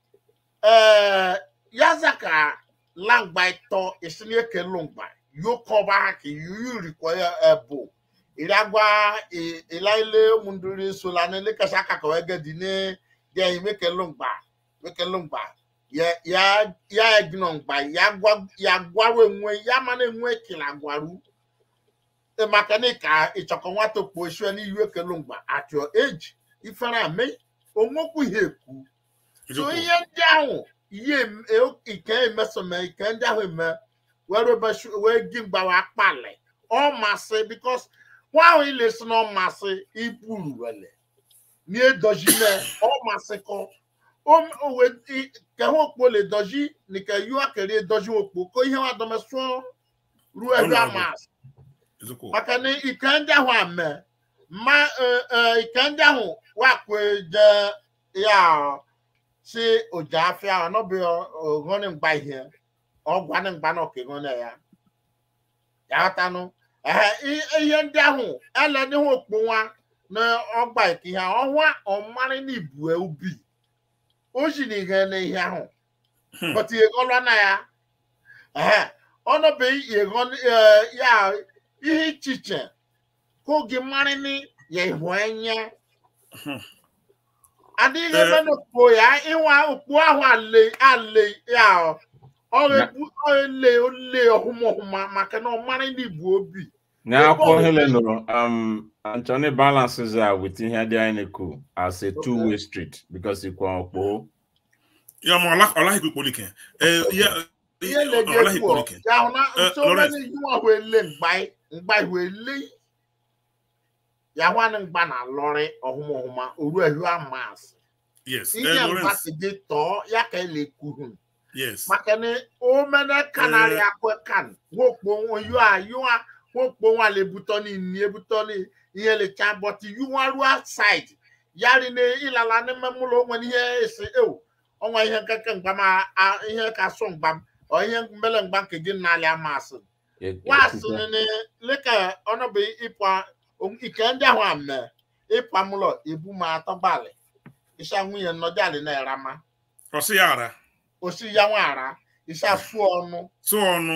ee ya zaka langba ịtọ esini ekelu mgba yokọba ha ka yuyurikwa ya ebu iri agwa i- ilaile ụmụndụri sola na elekasị aka ka wee gedi ne ya imekelu mgba mekelu mgba ya ya ya egino mgba ya gwa ya gwaru enwe ya mana enwe kila gwaru E maka na ka ịchọkọ nwata okpo esue n'ihu ekelu mgba at your age ifere ame onwekwu ihe ekwu so Eziokwu. ihe ndị ahụ ihe em- e- ike emesome ike ndị ahụ eme were besu- wee gi mgbawa akpali ọ masị bikos nwa ahụ ilesi na ọ masị iburu wele n'edojime ọ masị kọ O- o we- i- ke ha okpo le doji nike yu akere edoji okpo ko ihe wa dome sụọ ruo ebe Ọ na-abụ. amasị Eziokwu. maka na ike ndị ahụ ame ma eh, eh, ike ndị ahụ wakwe je ya si oja afia ọnọbi oghoni mgba ihe ọgwani mgba na okegone ya ya ghọtanụ ehe i- ihe ndị ahụ ele n'ihu okpu nwa na ọgba ike ihe ọnwa ọmarị na ibue ubi o ji na ihe na ihe ahụ Hmm. but yeghọlọ na ya ehe ọnọbe yeghọ ya ihe ichiche ka oge mmarị ni ya ihu enye Hmm. adịghị Eh. ebe n'okpo ya ịnwa okpu ahụ ale ale ya ọrụ ekpu ole ole ọhụma ọhụma maka na ọmarị na ibu obi N'akwụkwọ Helen nụrụ um Anthony balances uh, with ihe dị anyị na-ekwu as a two-way street because ikwu ọkpọ Ya ma ọla ọla ikwu kpolike. Eh ya ihe na-eje ọlaghị kwuo Ikorike. ya hụ na Eh, nso Lawrence. many you are wele mgbai mgbai wele ya hụ na mgba na lọrị ọhụma ọhụma oru ehu amas yes ihe eh, mgba Lawrence si dị tọọ ya ka ele kwuhu yes maka na o mene kanarị Eh. akwe kan wokpo nwa yu a yu a wokpo nwa le butọ ni ni ebutọ ni ihe le cha but yu nwa ru outside yari na ịlala n'ime mụlọ onwe n'ihe esi ewu ọnwa ihe nkeke mgba ma a- ihe ka sọ mgba m ọ ihe mbele mgba nke gị n'alị amasị wasị nene leka ọnọbụ ịpụ ike ndị ahụ ame ịpụ amụlọ ebu ma atọ gbalị ịsha nwunye nnọdị na erama ọsị ya ara osi ya nwa ara ịsha sụọ ọnụ tụ ọnụ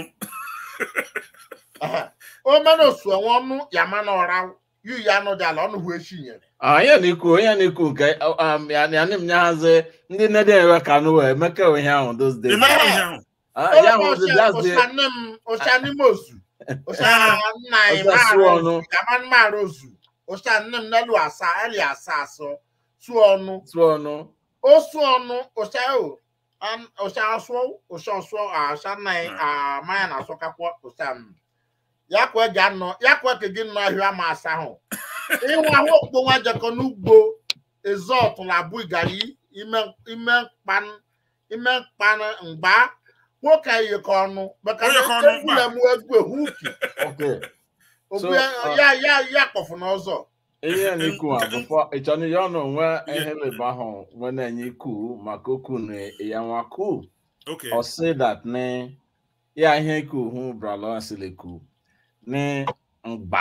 Aha. o mena osu enwe ọnụ ya ma na ọra yu ya nọ dị ala ọnụ hụ echi nyere onye na-ekwu onye na-ekwu nke um, ya ya na m nyahazi ndị nne dị enwe ka nụ wee meke ihe ahụ those days emere ihe ahụ Ah, ya hụ the last day ụsa nne m ụsa n'ime ozu ụsa nna anyị Ụsa sụọ mara ọnụ. ozu ya ma mara ozu ụsa nne m n'elu asa eli asa asọ sụọ ọnụ tụọ ọnụ o sụọ ọnụ ụsa o an- ụsa asụọ ụsa ọsụọ ụsa nna anyị amaya na asọkakwa ụsa m ya kwa ga nọ ya kwa ka gị nọ ahịa ma asa ahụ ịhụ ahụ okpo nwa jekọ n'ugbo ezọt na abụ gari ime ime mkpan ime mkpan mgba nwoke yikọ ọnụ maka na Oyikọ ọnụ mgba. egbula m egwu ehu uki okay ogbu So, ya uh, ya ya ya kpọfụ n'ọzọ ihe na-ekwu a Nke- bụfọ ịchọrọ ya ọnụ nwe Yeah. ihe leba ahụ nwe na-enye ikwu maka okwu na ya nwa kwu okay ọ sị that ne ya ihe ikwu hụ bralọ siliku ne mgba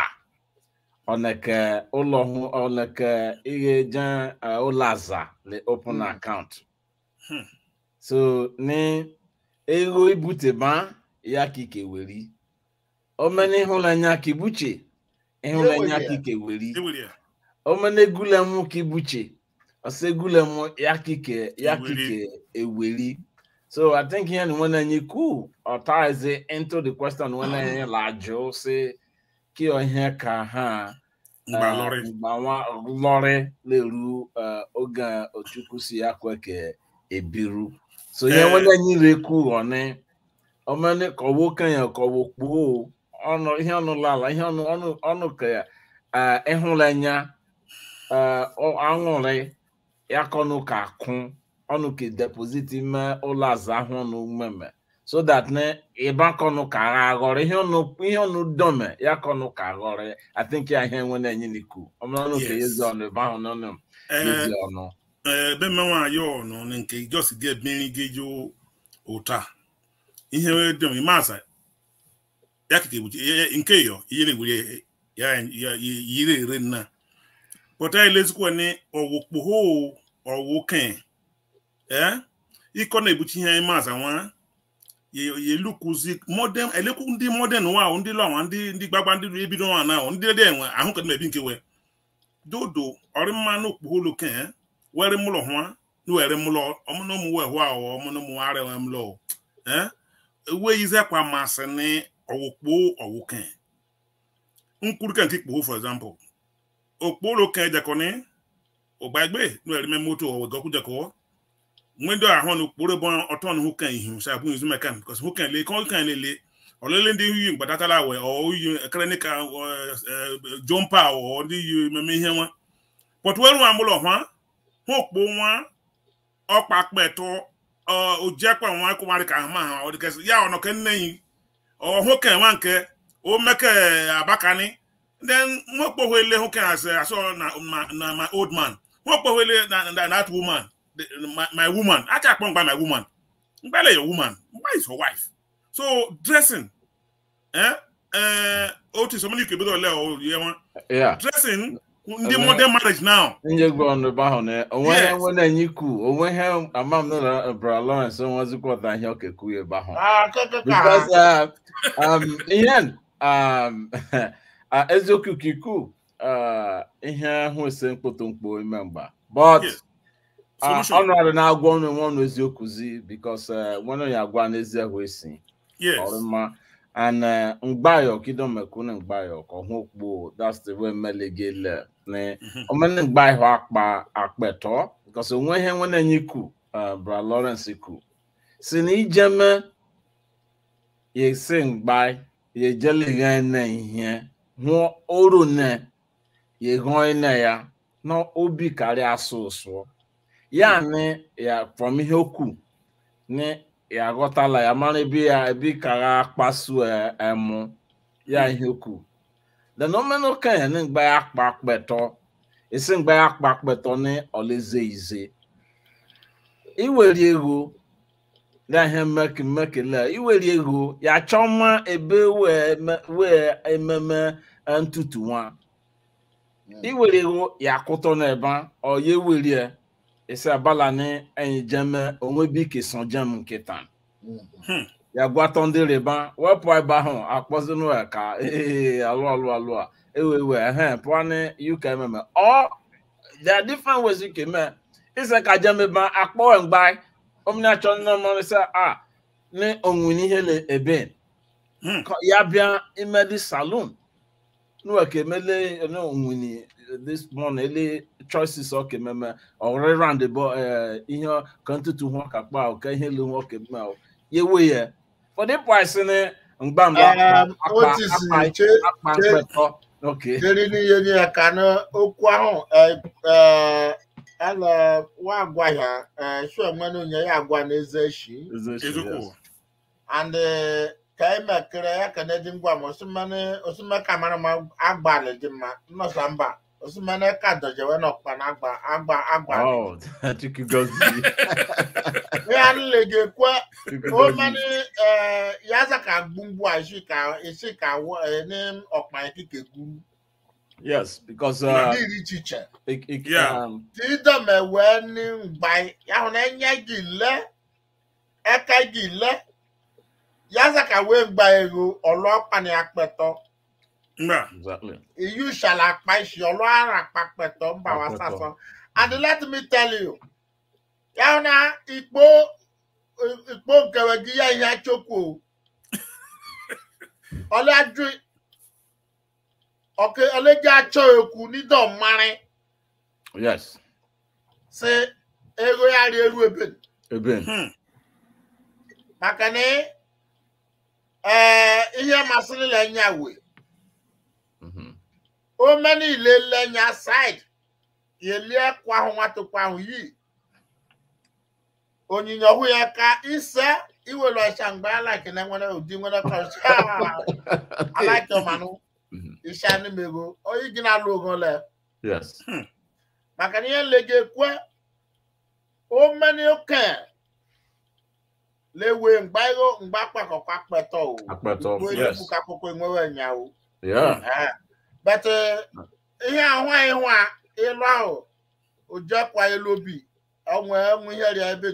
ọneke ụlọ hụ ọneke ihe je uh, ụlọ aza le open Mm. account Hmm. so ne ego ibuteba ya ka ike weri omene ịhụnanya ka ibuche ịhụnanya ka ike weri ewere ya omene egulemu ka ibuche ọsọ egulemu ya kike ya Eweri. kike eweri so i think here ni wọn enye cool ọtaize into the question wọn enye lajụ si kí ọhịa ka ha mgba eh, lọrị mgbanwa lọrị leru eh, oge ochukwu si ya kweke ebiru so ihe Eh. wọn enye reku ọni ọmọnì kọwọ kẹyàn kọwọ kpoo ọnụ ihe ọnụ lala ihe ọnụ ọnụ ọnụ ka eh, ịhụlanya eh, ọ- aṅụrị ya kọnụ ka kụ ọnụ ka deposit ime ụlọ azụ ahụ ọnụ mmemme so that ne ịba kọnụ ka agha aghọrọ ihe ọnụ ihe ọnụ dọme ya kọnụ ka aghọrọ i think ya ihe nwe na-enye n'iku ọmụrụ ka Yes. yezi ọnụ ebe ahụ n'ọnụ ee yezi ọnụ ebe mmenwa anyị ọnụ na nke jos ga-emeri gị jụ ụta ihe dị m maza ya kike bụ nke yọ ihe na-ewere ya ya yiri ere nna pụta elezikwa ni ọwụ kpoho ọwụ ken ee ịkọ na-ebuchi ihe anyị maza nwa yelukwuzi modern elekwu ndị modern wa ahụ ndị lọnwa ndị ndị gbagba ndị ebido nwa na ahụ ndị dị enwe ahụ ka ebi nke we dodo ọrị mmanụ okpuholu ken were mụlọ hụa were mụlọ ọmụnụ ụmụ wee hụ ahụ ọmụnụ ụmụ ara enwe mụlọ eh ewe yize kwa masị ni ọwụkpo ọwụken nkwuru ka nke kpuo for example okporo ken jekọni ọgbagbe nwere ime moto ọwegọkwu jekọ nwendo ahụ na okporo bụ ọtọ na hụken ihu sa bụ izu mekan bikos hụken le kọ hụken lele ọlele ndị yi mgbadatala we ọ yi ekere ka jompa ọ ndị yi mmemme ihe nwa pọtụweru nwa mụlọ hwa hụ okpo nwa ọkpa kpetụ ojekwa nwa kwụmarị ka ma ha ọ dịkasị ya ọ nọke nne yi ọ hụken nwa nke o meke abakani then nwekpohele hụken as asọ na ma- na my old man nwekpohele na na that woman the- my, my woman acha akpọ mgba my woman mgbale your woman mgba is your wife so dressing eh eh otu so many kebedo ole o ye nwa ya dressing ndị Eme- modern marriage now nye gwa ọnụ ebe ahụ na onwe ihe Yes. nwe na-enye ikwu onwe ihe ama m na bra lawrence onwezikwọta ihe ọkekwu ya ebe ahụ Ah, keke ka because ha. uh, um, ihe um, uh, eziokwu ka ikwu uh, ihe hụ ese mkpụtụ mkpu ime mgba but Yes. uh, Solution. ọnụ ọrụ na-agwa ọnụ nwe ọnụ eziokwu zi because uh, nwanne ya agwa n'ezi ahụ esi yes ọrụma and uh, mgbayo kido mekune mgbayo ka ọhụ kpo that's the way melegele ne Mhm. omene mgbayo akpa akpetọ because onwe ihe nwe na-enye ikwu uh, bra lawrence ikwu si na ijeme ye sing by ye jelly ne ihe ho oru ne ye gon ne ya no obi kari aso so ya ni ya from ihe okwu ni ya ghọtala ya mara ebe ya ebi kara akpasu ẹ- ẹmu ya ihe okwu the nominal kenya ni gba ya kpa kpẹtọ esi gba ya kpa kpẹtọ ni ọlẹze ize iwere ego na ihe mmeki mmeki la iwere ego ya chọma ebe wee me- wee ememe eh, ntutu nwa iwere ego ya kụtọ n'ebe a, ọ ya ewere ya esi abala ni enyi jeme onwe bi kesan jem nkịta ya gwatọ ndị rịba wepụ ebe ahụ akpọzinụ ya ka ee alụ alụ alụ a ewe ewe ehe pụọ ni uk ememe ọ there are different ways you can make ise ka jem ebe a, akpọ mgba omni achọ nne mmanụ sị a ni onwe n'ihe le ebe Hmm. Ka ya bịa imedi saloon nuwa ka emele ne onwini this morning ele choices ọ ka ememe ọrịa round the ball ihe ka ntutu hụ ka kpa ọ ka ihe lu hụ ka eme ọ yewe ya for the price ni mgba mgba Um, akpa o ti si akpa che akpa che- mkpetọ okay jeri n'ihe nye ya ka na okwu ahụ eh, eh, ala wa agwa ya eh, sure nwere onye ya agwa n'eze shi eziokwu and eh, ka emekere ya ka na dị ngwa ma osimene osimene ka mara ma agbalị dị mma nnọsa mba osimene ka dojewe n'ọkpa na agba agba agbalị oh chukwu gozie ya nle ga-ekwe chukwu o gozie mani eh, ya za ka gbungbu a isi ka isi ka wọ eh, ní ọkpa ekike gburu yes because na uh, iri chiche it, it, Yeah. um, tí dọ̀mẹ̀wẹ́ ní ngbà ya hụ na enye gị lẹ ẹka gị lẹ ya za ka wee gba ego ọlọ́pàá ni apẹtọ mba exactly iyu ṣàlà apá ìṣì ọlọ́ara apapẹtọ ń bà wá Apẹtọ. sásán and let me tell you ya hụ na ikpo ikpo nkẹwẹ gị ya ihe achokwu o ọlẹ́jú ọkẹ ọlẹ́jẹ́ achọ ekwu nídọ̀ mmarin yes sị ego ya rie eru ebe eben Hmm. maka na ee ihe masịrị lenya we Mhm. o meni ile lenya side yelie kwa ahụ nwatụkwa ahụ yi onyinye ọhụ ya ka ise iwere ọcha mgbe alaiki na nwere ụdị nwere kọcha alaiki ọmanụ Mhm. isha n'imego oyi gị na-alụ ogo le yes maka na ihe nlega ekwe o meni oke lewe mgba ego mgba kpakọkwa kpetọ o Akpẹtọ, Igbo yes. Enugu ka akwụkwọ enwewe nya o yeah Eh, but eh, ihe ahụ anyị hụ a ịlụ ahụ ojekwa elu obi onwe enwe ihe rịa ebe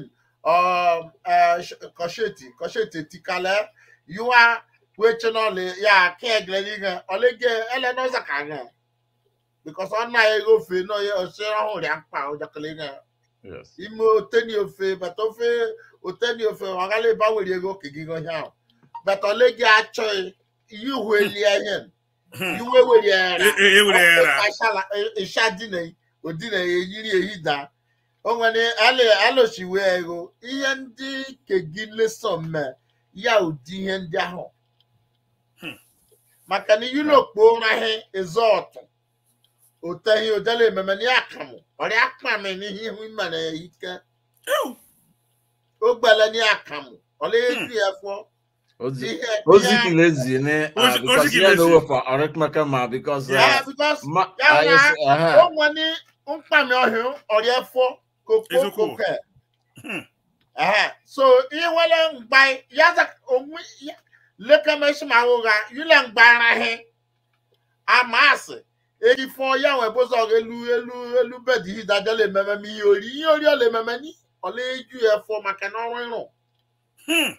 kọsheti kọsheti tikale yiwa weche n'ọlị ya ka eglele ihe ọlege ele n'ọza ka ihe bikọs ọ na ego ofe n'oye osi ọhụrụ rịa mkpa ojakele ihe yes ime oteni ofe bata ofe oteni ofe ọgala ebe a were ego okege ihe ahụ bata ọlege achọghị ihe ihu elie ihe Hmm. iwe were ya E- e- e were ya ra. ịsha dina odina eyiri ehida o nwere alosiwe ego ihe ndị kegi leso mme ya ụdị ihe ndị ahụ Hmm. maka na yuropu ụraghị ezọtụ oteghị odela ememe na akamụ ọrịa akpami n'ihe ihu mere ya ike Ew. ogbele na akamụ ọla eju ya fọ ozi ihe ozi ihe- kilezi ni uh, Ozi- because ozi yeah no kilezi. way for arithmetic ma because uh, Yeah, because ma ya uh, na- yes, uh-huh. ó wọn ní nkpàmì ọhún ọrẹ fọ kókó Eziokwu. kókẹ Hmm. so iwele mgba yaza onwe lekemesimaghụgha yule mgbarahi amasị erifọ ya nwe bụzọ elu elu elu bedi hidajọla ememe ma ihe ori ihe ori ọla ememe ni ọla eju ya fọ maka na ọrụ ịrụ Hmm.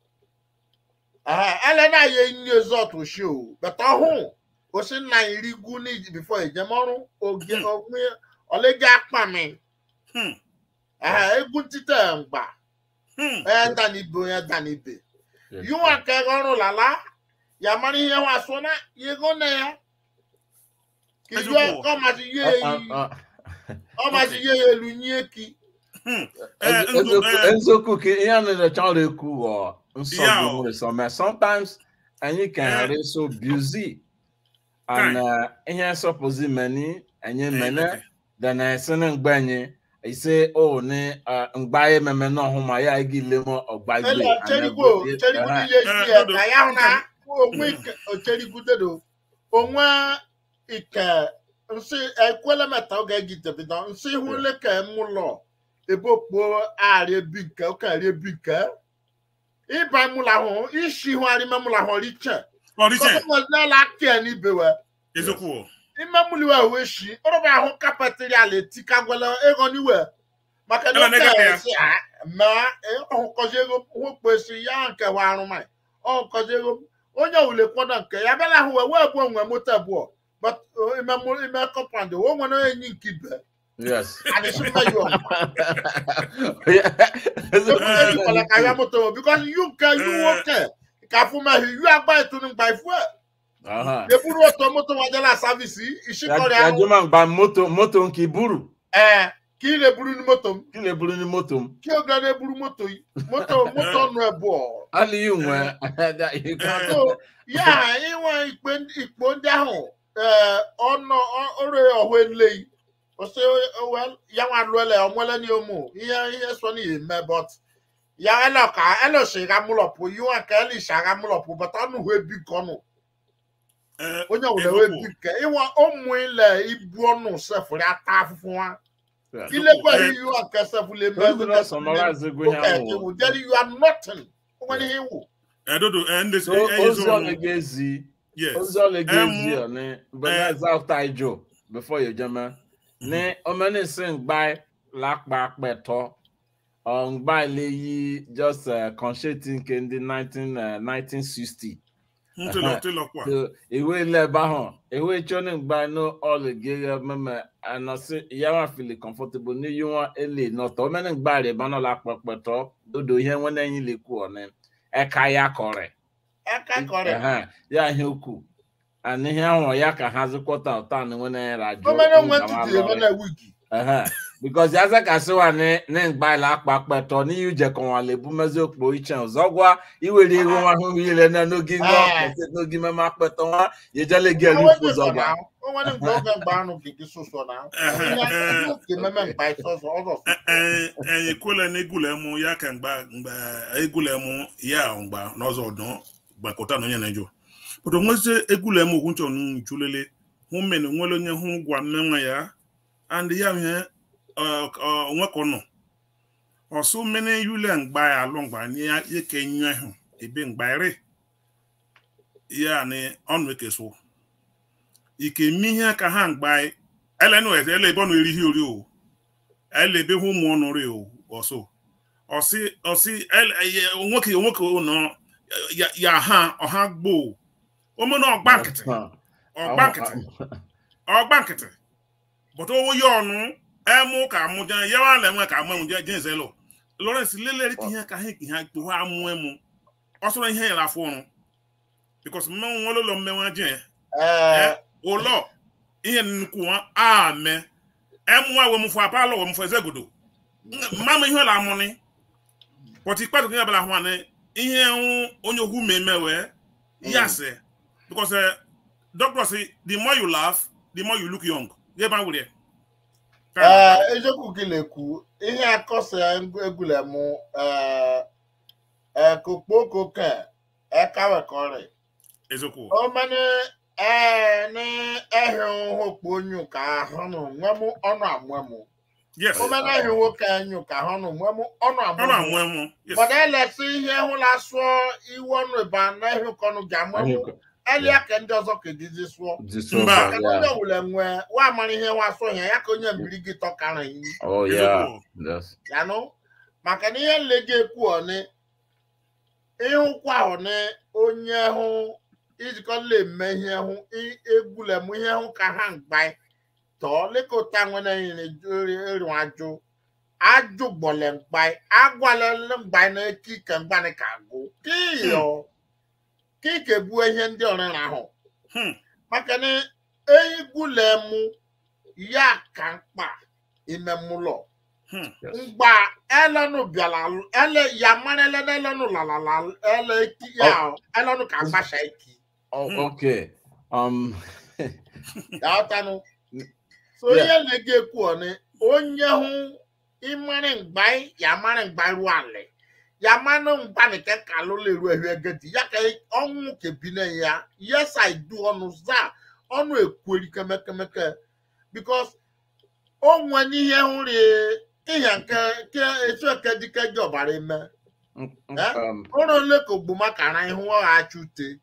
elena ya nri ezọtụ shi o beta ọhụ osi nna iri gwu ni bifo ejemọrụ oge Hmm. onwe ọlege akpami Hmm. Aha, egwu ntite mgba Hmm. onye danibe onye danibe Yes. yiwa ka ego ọrụ lala ya mara ihe wa so na ya ego na ya ka iwe Ezigbo. ọmazi ihe Uh, ya uh, uh, ọmazi ihe ya elu nye ki Hmm. Eh, ndụ, eziokwu eh, eziokwu ka ihe a na-erecha ọrụ ekwu ghọọ nsọ Yeah, bụ oh. nwere some sometimes anyị can Eh. are so busy and uh, ihe sọpụzi meni anyị eh, mene okay. then esi na mgbe anyị ise o ni uh, mgba ememe na ọhụ ma ya gị ile mọ ọgba igwe ele cherigwo cherigwo n'ihe isi ya ka ya hụ na onwe ike ocherigwudedo onwe ike nsị ekwele meta oge gitebido nsị hụle ka mụlọ ebe okpo arị ebi nke ụka arị ebi nke ịba mụlọ ahụ isi hụ arị memụlọ ahụ riche Ọdịche, kọsọmọdela aka n'ibewe eziokwu. ime mụliwe wee shi ọrụba ahụ kapatịrị ala etikagwala ego n'iwe maka na Ela nega oke ya. esi ma ọhụkọzi ego nwekpesi ya nke wa arụmanyị ọhụkọzi ego onye wule kwado nke ya bịala ahụ wee wee bụ onwe moto abụọ but uh, ime mụ- ime kọmpand o nwere enyi nke ibe yes adịsị mma yi ọma ejikwala ka ya moto because you nke you nwoke ka afụmaghị you agba etunu mgba ifu Aha. eburu oto moto wadela savisi ishikọrị ya ahụ jụma mgba moto moto nke iburu ee ka ị na-eburu ni moto m kí lè buru ní moto m kí o ga na-eburu moto yi moto moto nụ ebụọ aliyu nwe so ya inwe ikpe ikpo ndị ahụ ee ọnụ ọrụ ọhụ eleyi ose ya nwa lụele ọmụele ni ụmụ ihe ihe so n'ihi eme but ya ele ka ele si ga mụlọpụ yiwa ka ele si aga mụlọpụ but ọnụ hụ ebi nke ọnụ Eh, onye ọbụla wee bi nke ịnwa ụmụ ile ibu ọnụ sefụrụ ata afụfụ ha ilekwaghị yiwa nke sefụrụ eme summarize ego ihe Okay, ahụ you will tell you you are nothing. When he will. eh, Dodo, eh, ndị- so eh, eh, ozi ezo- ọlụ ga-ezi Yes. ozi ọlụ ga-ezi Em, ọni bẹẹ ẹza after ijo before you jẹmẹ ní ọmọnì sí ngbà lápá pẹtọ ọ̀ngbà ilé yí just kọ̀ǹṣẹ́tì nke ndị 1960 Ntụlọ- ntụlọ kwa. so ìwé ilẹ̀ bá hàn ìwé tíọ́nì gba inú ọ̀lù gẹ́gẹ́ mẹ́mẹ́ ànàsí ìyáwó àfìlì comfortable ní yíwọ́n èlé nọ̀tọ̀ ọmọnì gbà rẹ̀ bá náà lápá pẹtọ dodo ihe wọn lẹ́yìn lè kú ọ̀nì ẹ̀ka ya kọ̀rẹ̀ Eka kore. Ehe, ya ihe ukwu ana ihe ahụ ya ka ha zikọta ụta na nwere ya rajụ Omene nwe tutu ebe na wigi. because ya ze ka siwa ni ni ngba ila akpa pẹtọ ni yu jẹ kan wa le bu mezi okpo iche ọzọ gwa iwere ego nwa ahụhụ ile na n'oge nwa Ah. ọkpọsị n'oge mema akpẹtọ nwa ya ejele gị elu Owe ikwu dị ụzọ sọ gwa na. Onwe ni mgbe oge mgbe anụ gigi soso na. Onye oke meme mgbe isoso ọzọ. Eh, eh, ekwela na egwula emu ya ka mgba mgba egwula emu ya mgba n'ọzọ ọdọ gbakọta na onye na-ejụ pụta onwezi egwula emu okwu nchọ njulele hụ mmene nwere onye hụ gwa mmenwa ya and ya ihe onwe ka ọ nọ ọsụ mmene yule mgba ya alụ mgba ya eke nyụ ahụ ebe mgba ere ya ni ọnụ ekeso ike mi ihe ka ha mgba elenu ele ebe ọ na-eri ihe ori o ele ebe hụ ụmụ ọnụ ri o ọsọ ọsị ọsị ele- ye- nwoke nwoke nọ ya- ya ha ọha gboo ome na ọgba nkịtị ọgba nkịtị ọgba nkịtị bụta owo ya ọnụ emu ka amụ ja ya wa na enwe ka amụ emu je je zelo Lawrence lelere ka ihe ka ha ka ha kpo ha amụ emu ọ sọrọ ihe ya afọ ọrụ because mmenwu nwere ụlọ mmenwu je Ee, ụlọ ihe nnukwu nwa ame ẹmu awo mu fún apá lọwọ mu fún ẹsẹ godo mmamu ihe ọla amúni pọtì pàtó kìí abala hàn ní ihe ń onye okwu mmemme wee yasẹ because uh, doctor say the more you laugh the more you look young yẹ bá wúlẹ̀. ee, eziokwu gị na-ekwu ihe akọsa egwule mụ ee kokpoko ke ekawekọrị eziokwu omene ee ni ehi hokpo onyu ka ahụnụ nwemụ ọnụ amụemụ yes omene ehi nwoke enyu ka ahụnụ nwemụ ọnụ ọ amụemụ na-amụ emu yes Bọ̀dá ẹlẹ́sìn ihe hụla sụọ iwu ọnụ ịba n'ehi kọnụ ga-amụmụ elia ka ndị ọzọ ka edizi sụọ Mba. Ka onye wule nwe wa amara ihe wa sụọ ya ya ka onye mbiri gị tọkara iyi oh yeah yes ya nụ maka na ihe nle gị ekwu ọnị ịhụkwa ọnị onye hụ ijikọla eme ihe hụ i- egwulem ihe hụ ka ha mgba tọọ lekọta nwere eri ajụ ajụ gbọle mgba agwalele mgba na ekike mgbani ka agụ kiyo kike bụ ihe ndị ọrịra ahụ Hmm. maka na egwulem ya ka mkpa ime mụlọ Hmm. Yes. mgba elenu bịara ele ya mara ele n'elenu lalala ele eki ya elenu ka agbasha eki Oh, Hmm. okay. Um. ya ọtanụ so Yeah. ihe na-ege ekwu ọnị onye hụ ịmara mgba ya mara mgba ru alị ya mara mgba nke ka lụla eru ehu egedi ya ka ọnwụ kebi na ya yes i do ọnụ za ọnụ ekweri kemekemeke because o nwe n'ihe hụrụ ihe nke nke etu eke dike ji ọbara eme mm, mm, Eh? um. ọrụ ole ka ogbomakara ihu ọ ga-achụ ute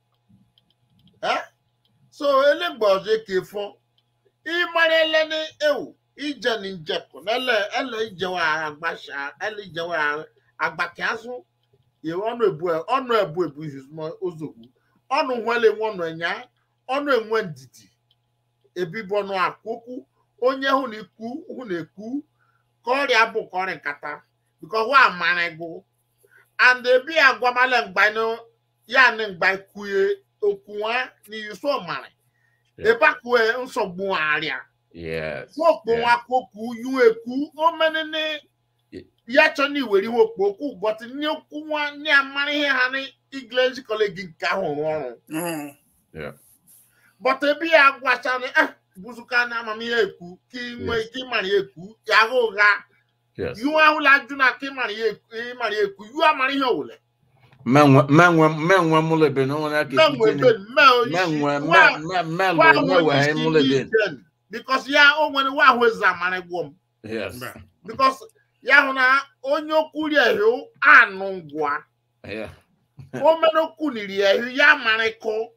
Eh? so elegbe ọzọ ka ịfọ ịmara eleni ewu ije na njekụ nele ele ijewe agbasha ele ijewe agbake azụ yewe ọnụ ebu ọnụ ebu ebu izuzuma ozogbu ọnụ nwele nwe ọnụ enya ọnụ enwe ndidi ebibu ọnụ akwụkwụ onye hụ na ikwu hụ na ekwu ka ọrịa bụ ka ọrịa nkata bikọ wa amara gụ and ebi agwamala mgbanụ ya na mgba kwue okwuwa n'iso mara Yeah. ebe akwue nsogbu arịa Yes. nwokpo yeah. nwa kwokwu yu ekwu omenene Ye- ya chọ na iwere ihe okpo okwu bọtụ nye okwu nwa nye amara ihe ha na igleji kọleji nke ahụ rụọ ọrụ Mm. Yeah. bọtụ ebe ya gwachara eh buzuka na amamihe ekwu ka ị nwee Yes. ike ịmara ya ekwu ya agha ụgha Yes. yu ahụla ajụ na ka ịmara ya ekwu ịmara ya ekwu yu amara ihe owule Menwe menwe menwe mulebe no one ake menwe kitchen. ben me Menwe onyeisi wa me me wa me me we mulebe. because ya o nwere wa ahụ eze amara gwọ m Yes. Mba. because ya hụ na onye okwu ri ehu anụ ngwa Yeah. o mere okwu niri ehu ya marịkọ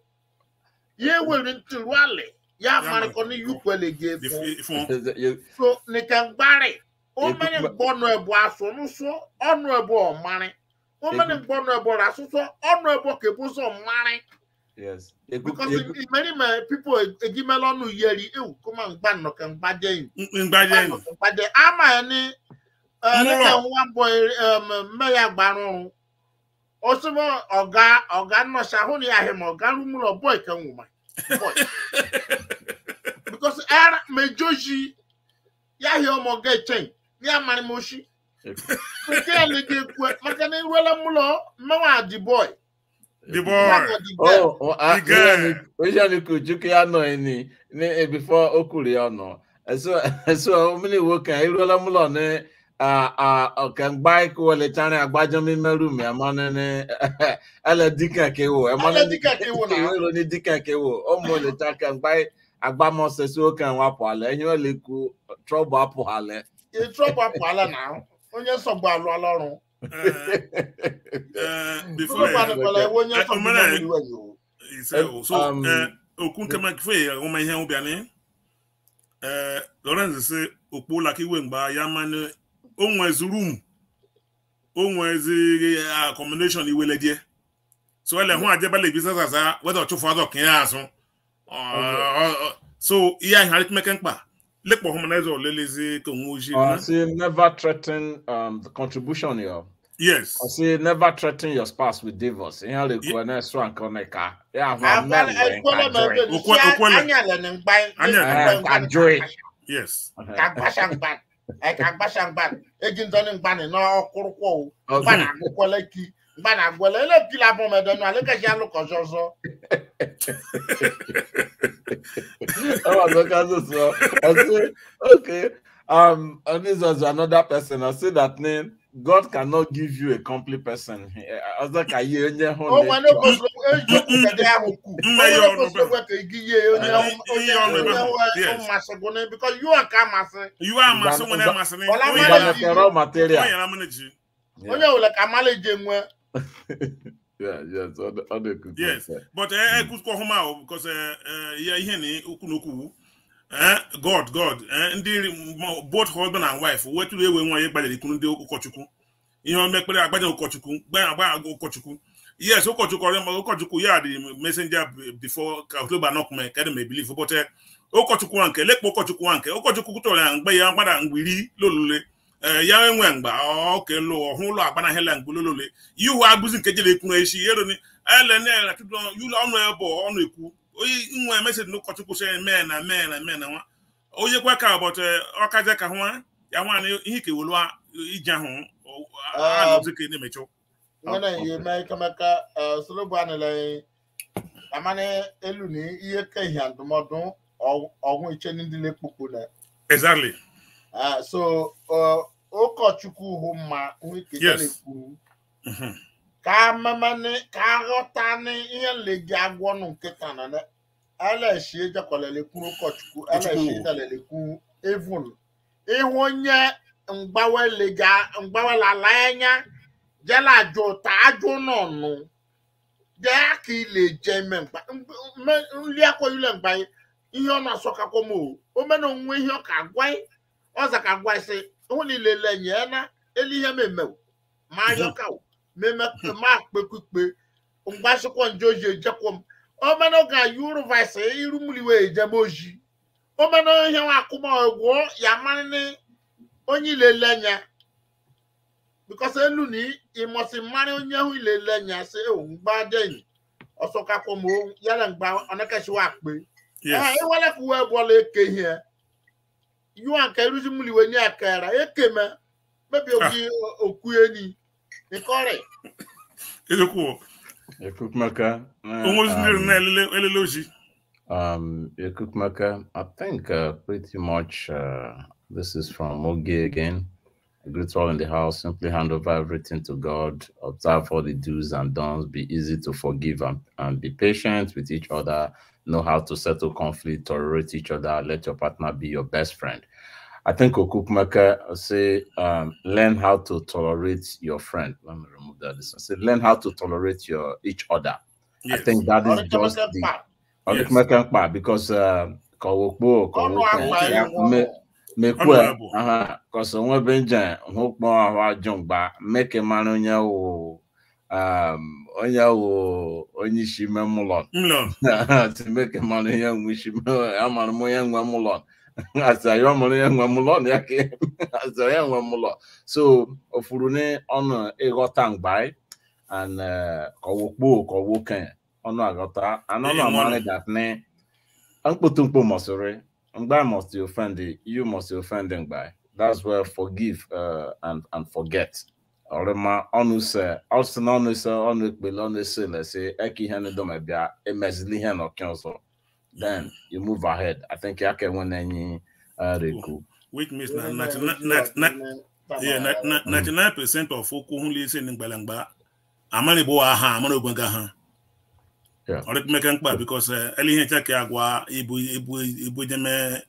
ya ewere ntụrụ alị ya marịkọ na yukwele gị efu If- if- You- so nika mgbari o Ekwu- mere mgbe ọnụ ebu asụ n'ụsọ ọnụ ebu ọmarị o mere Ekwu- mgbe ọnụ ebu asụsọ ọnụ ebu ka ebu ụzọ marị Yes. Eku- because eku- imerime pipo egimela ọnụ yeri ewu kuma mgba nnọkọ mgbaje yi mgbaje nụ. mgbaje ama ya ni Nwụrọ. nwa mbọ mme ya gbara ọrụ osimo ọga ọga nnọcha hụ na ya ahị ma ọga rumụlọ bọị ka nwụma because era mejoji ya hịa ọmọ ga echen ya mara m oshi eku- nke ya na ekwe maka na iruela mụlọ mmewa dị bọị The boy. Oh, oh, ah, The girl. oya ni kujuku ya no ni ni eh, before okuri ya no. So so many work I rola mulo ne ah ah okan buy ko le tane agbajo mi meru mi amane ne ala dika ke wo amane Ala dika ke wo na. wo ni dika ke wo o mo le ta kan buy agbamo se so kan wa po ale yin o le ku trouble apo ale. ịtrọpụ apụ ala na onye nsogbu alụ ala ọrụ Eh, eh, before Nnukwu adịkwala ewe onye Eh, nsogbu omere- na-emeri iwe yo. he said, oh, so Um, eh, okwu nke ma kife ya ọma ihe ụbịa ni eh Lawrence sị okpu laka iwe mgba ya mmanụ onwezi room onwezi accommodation iweledie so ele hụ ajebala business asa weda ọchụfụ azọ ka ya azụ Ọ- ọ- ọ- so ihe ahụ arịkmeke mkpa lekpọ humanizer olelezi ka onwe ojii I say never threaten um the contribution yo. yes I say never threaten your spouse with divorce. Ihe le ku na so an konika. Ya ma Akwala- ekwela ma ebe ni, Okwe- si okwele. anya le ni mgba Anya le le ni mgba, mgba joy. yes ka agbasa mgba eh, ka agbasa mgba eji ntọni mgba ni n'ọkụrụkwọ o mgba Okay. na-agụkwele ki mgba na-agwele ele pila bụ medenu alekaji alụkọzi ọzọ Oh, look at this. uh, I say, okay. Um, and this was another person. I say that name. God cannot give you a complete person. I was like, I hear you. o nwere kwesịrị eziokwu kedu ahụ kwu Mme onye ya ọnụ kwesịrị be. ekwe ka igi ye onye onye Ihe ọnụ ebe ahụ, onye yes. mmasị gụ na because you are ka amasị iwe amasị nwere amasị na Ọla onye mmadụ na- ji- raw material. onye na-amụ na-eji onye wule ka amala eji enwe Yeah, yes, other, other good Yes. ones, but eh ekuzikwa ọhụma ahụ because eh, eh, ya ihe na okwu na okwu eh god god eh ndị mo- both husband and wife wetụrụ ewe nwa ya gbadere ikwu ndị ụkọchukwu ihe omekpere agbaja ụkọchukwu gbanya agba agụ ụkọchukwu yes ụkọchukwu ọrịa ma ụkọchukwu ya dị messenger before ka october knock me kedụ ma believe but eh, ụkọchukwu nwa nke lekpa ụkọchukwu nwa nke ụkọchukwu kwutọrọ ya mgbe ya gbada mgbiri lolule eh, ya enwe mgba oke lụ ọhụ ụlọ agbanahela mgbe lolule ihu agụzi nke jere ekwu echi eloni elenela tupu yụlọ ọnụ ebe ọnụ ekwu onye nwe meseji n'ụkọchukwu sị mee na mee na mee na nwa onye kwa ka ụbọchị ọkaja ka nwa ya nwaanyị ihe kewelu ije ahụ Um, anọzi ka na-emechụ nwere Okay. ihe mee kemaka solobu anịla amana elu na ihe ka ihe ndụmọdụ ọ- ọgwụ iche ndị na-ekpukpu na exactly Ah, so ọ, ụkọchukwu hụ mma nwike Yes. na-ekwu Mhm. ka mamani ka aghọta ni ihe nlegi agwọ nụ nkịta na na eleshi ejekwalelekwu ụkọchukwu eleshi ejalelekwu evun ịhụ onye mgbawelega mgbawelala anya jela ajụ ta ajụ nọnụ jee ka ile je ime mgba mme- nri akwa ile mgba ihe ọ na-asọkakwa m o omena onwe ihe ọ ka gwa ọza ka gwa sị hụ na ilele nye na elu ihe memewo ma ayọka o meme ma kpekukpe mgbasịkwa nje oji ejekwa m omena ga yuruvise irumuliwe ejebe oji omena ihe nwa akụma egwu ya marịnị onye ilele anya bikos elu na ịmọsị mmarị onye ahụ ilele anya sị ewu mgba denyi ọsọkakwa m o, yala mgba ọnakachiwa akpe yes ee iwele ka uwe bụọla eke ihe yuwa nke iruzi muliwe nye akara ekeme mebi ogi okwu eni nkọrị eziokwu Ekukumeka. onwe ozi ndị um, na-elele elele ozi Um, Ekukumeka, I think uh, pretty much uh, this is from Oge again. A great all in the house. Simply hand over everything to God. Observe all the do's and don'ts. Be easy to forgive and, and be patient with each other. Know how to settle conflict, tolerate each other. Let your partner be your best friend. I think Okukumeka say um, learn how to tolerate your friend. Let me remove that. This one. Say learn how to tolerate your each other. yes I think that is just ọrịkemeke the mkpa ọ Yes. dịkwa mkpa because ka ọwụkpo ka ọnụ ọwụkpo akpa ya iwu mekwe Honorable. aha kọsọ nwebe nje hụkpọ ahụ ajọ mgba meke mara onye wụ um, onye wụ onye isi ime mụlọ million timeke mara onye nwe isi amara m onye nwe mụlọ asị ayọ mara onye nwe mụlọ ya ka asị onye nwe mụlọ so ofuru ni ọnụ ịghọta mgba and ka ọwụkpo ka ọwụke ọnụ aghọta anọnụ Ee, amara nwanne. that ne mkpụtụmkpụ mọsịrị mgbe must you offend the- you must offend mgbe that's where forgive uh, and and forget ọrịma ọnụ se ọsị na ọnụ se ọnụ ekpele ọnụ ese lese eke ihe ndị dọma bịa emezili ihe n'ọkị ọzọ then you move ahead i think ya ka enwe na-enye uh, reku which means na yeah, na- na- 99 percent of okwu hụ ise na mgbalagba amara igbo wa ha amara ogwega ha Yeah. ọrịkmeke mkpa bikos ele ihe ncha ka agwa ibu ibu ibu jeme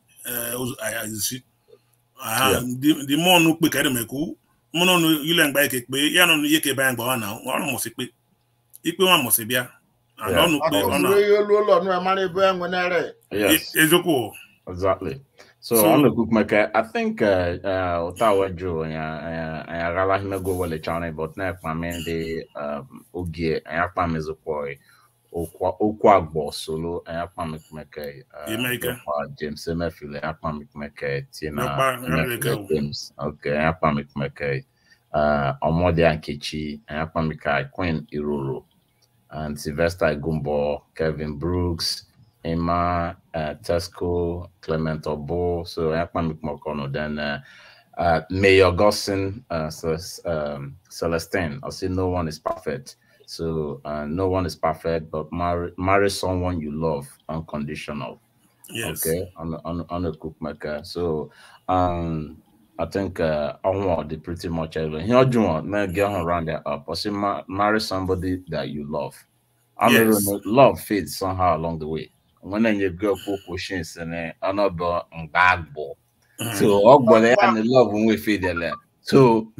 isi Yeah. di mọnụ kpe karị mekwu mụnụ ọnụ yule mgba ike kpe ya nọ ihe ka ebe anyị gbawa na ọrụ mụsị kpe ikpe nwa mụsị bịa and Yeah. ọnụ kpe ọ na ọkụziri ihe olu ụlọ nụ amara ebe enwe nere yes eziokwu exactly so, So- on the cook maker i think uh uh utawa jo ya ya gala himego wele chane but na kwa me de um ogie ya kwa mezuko okwa okwa agbo solo ya kwa mekmeke Emeka. kwa james emefile ya kwa mekmeke tina Nakwa, Emefile Emeka o. james okay ya kwa mekmeke uh omode ankechi ya kwa meka queen iroro and sylvester gumbo kevin brooks Emma, uh, Tesco, Clement Obo, so Akpamik Mokono, then uh, uh, Mayor Gossin, uh, Celes- um, Celestine. I say no one is perfect. So uh, no one is perfect, but marry, marry someone you love unconditional. yes Okay, on on on a cook maker. So um I think uh on the pretty much everything. Here you want now get on around that up. Or say ma- marry somebody that you love. I mean Yes. love fades somehow along the way. When then you go for questions and then another bag ball. So all but and the love when we feed the land. So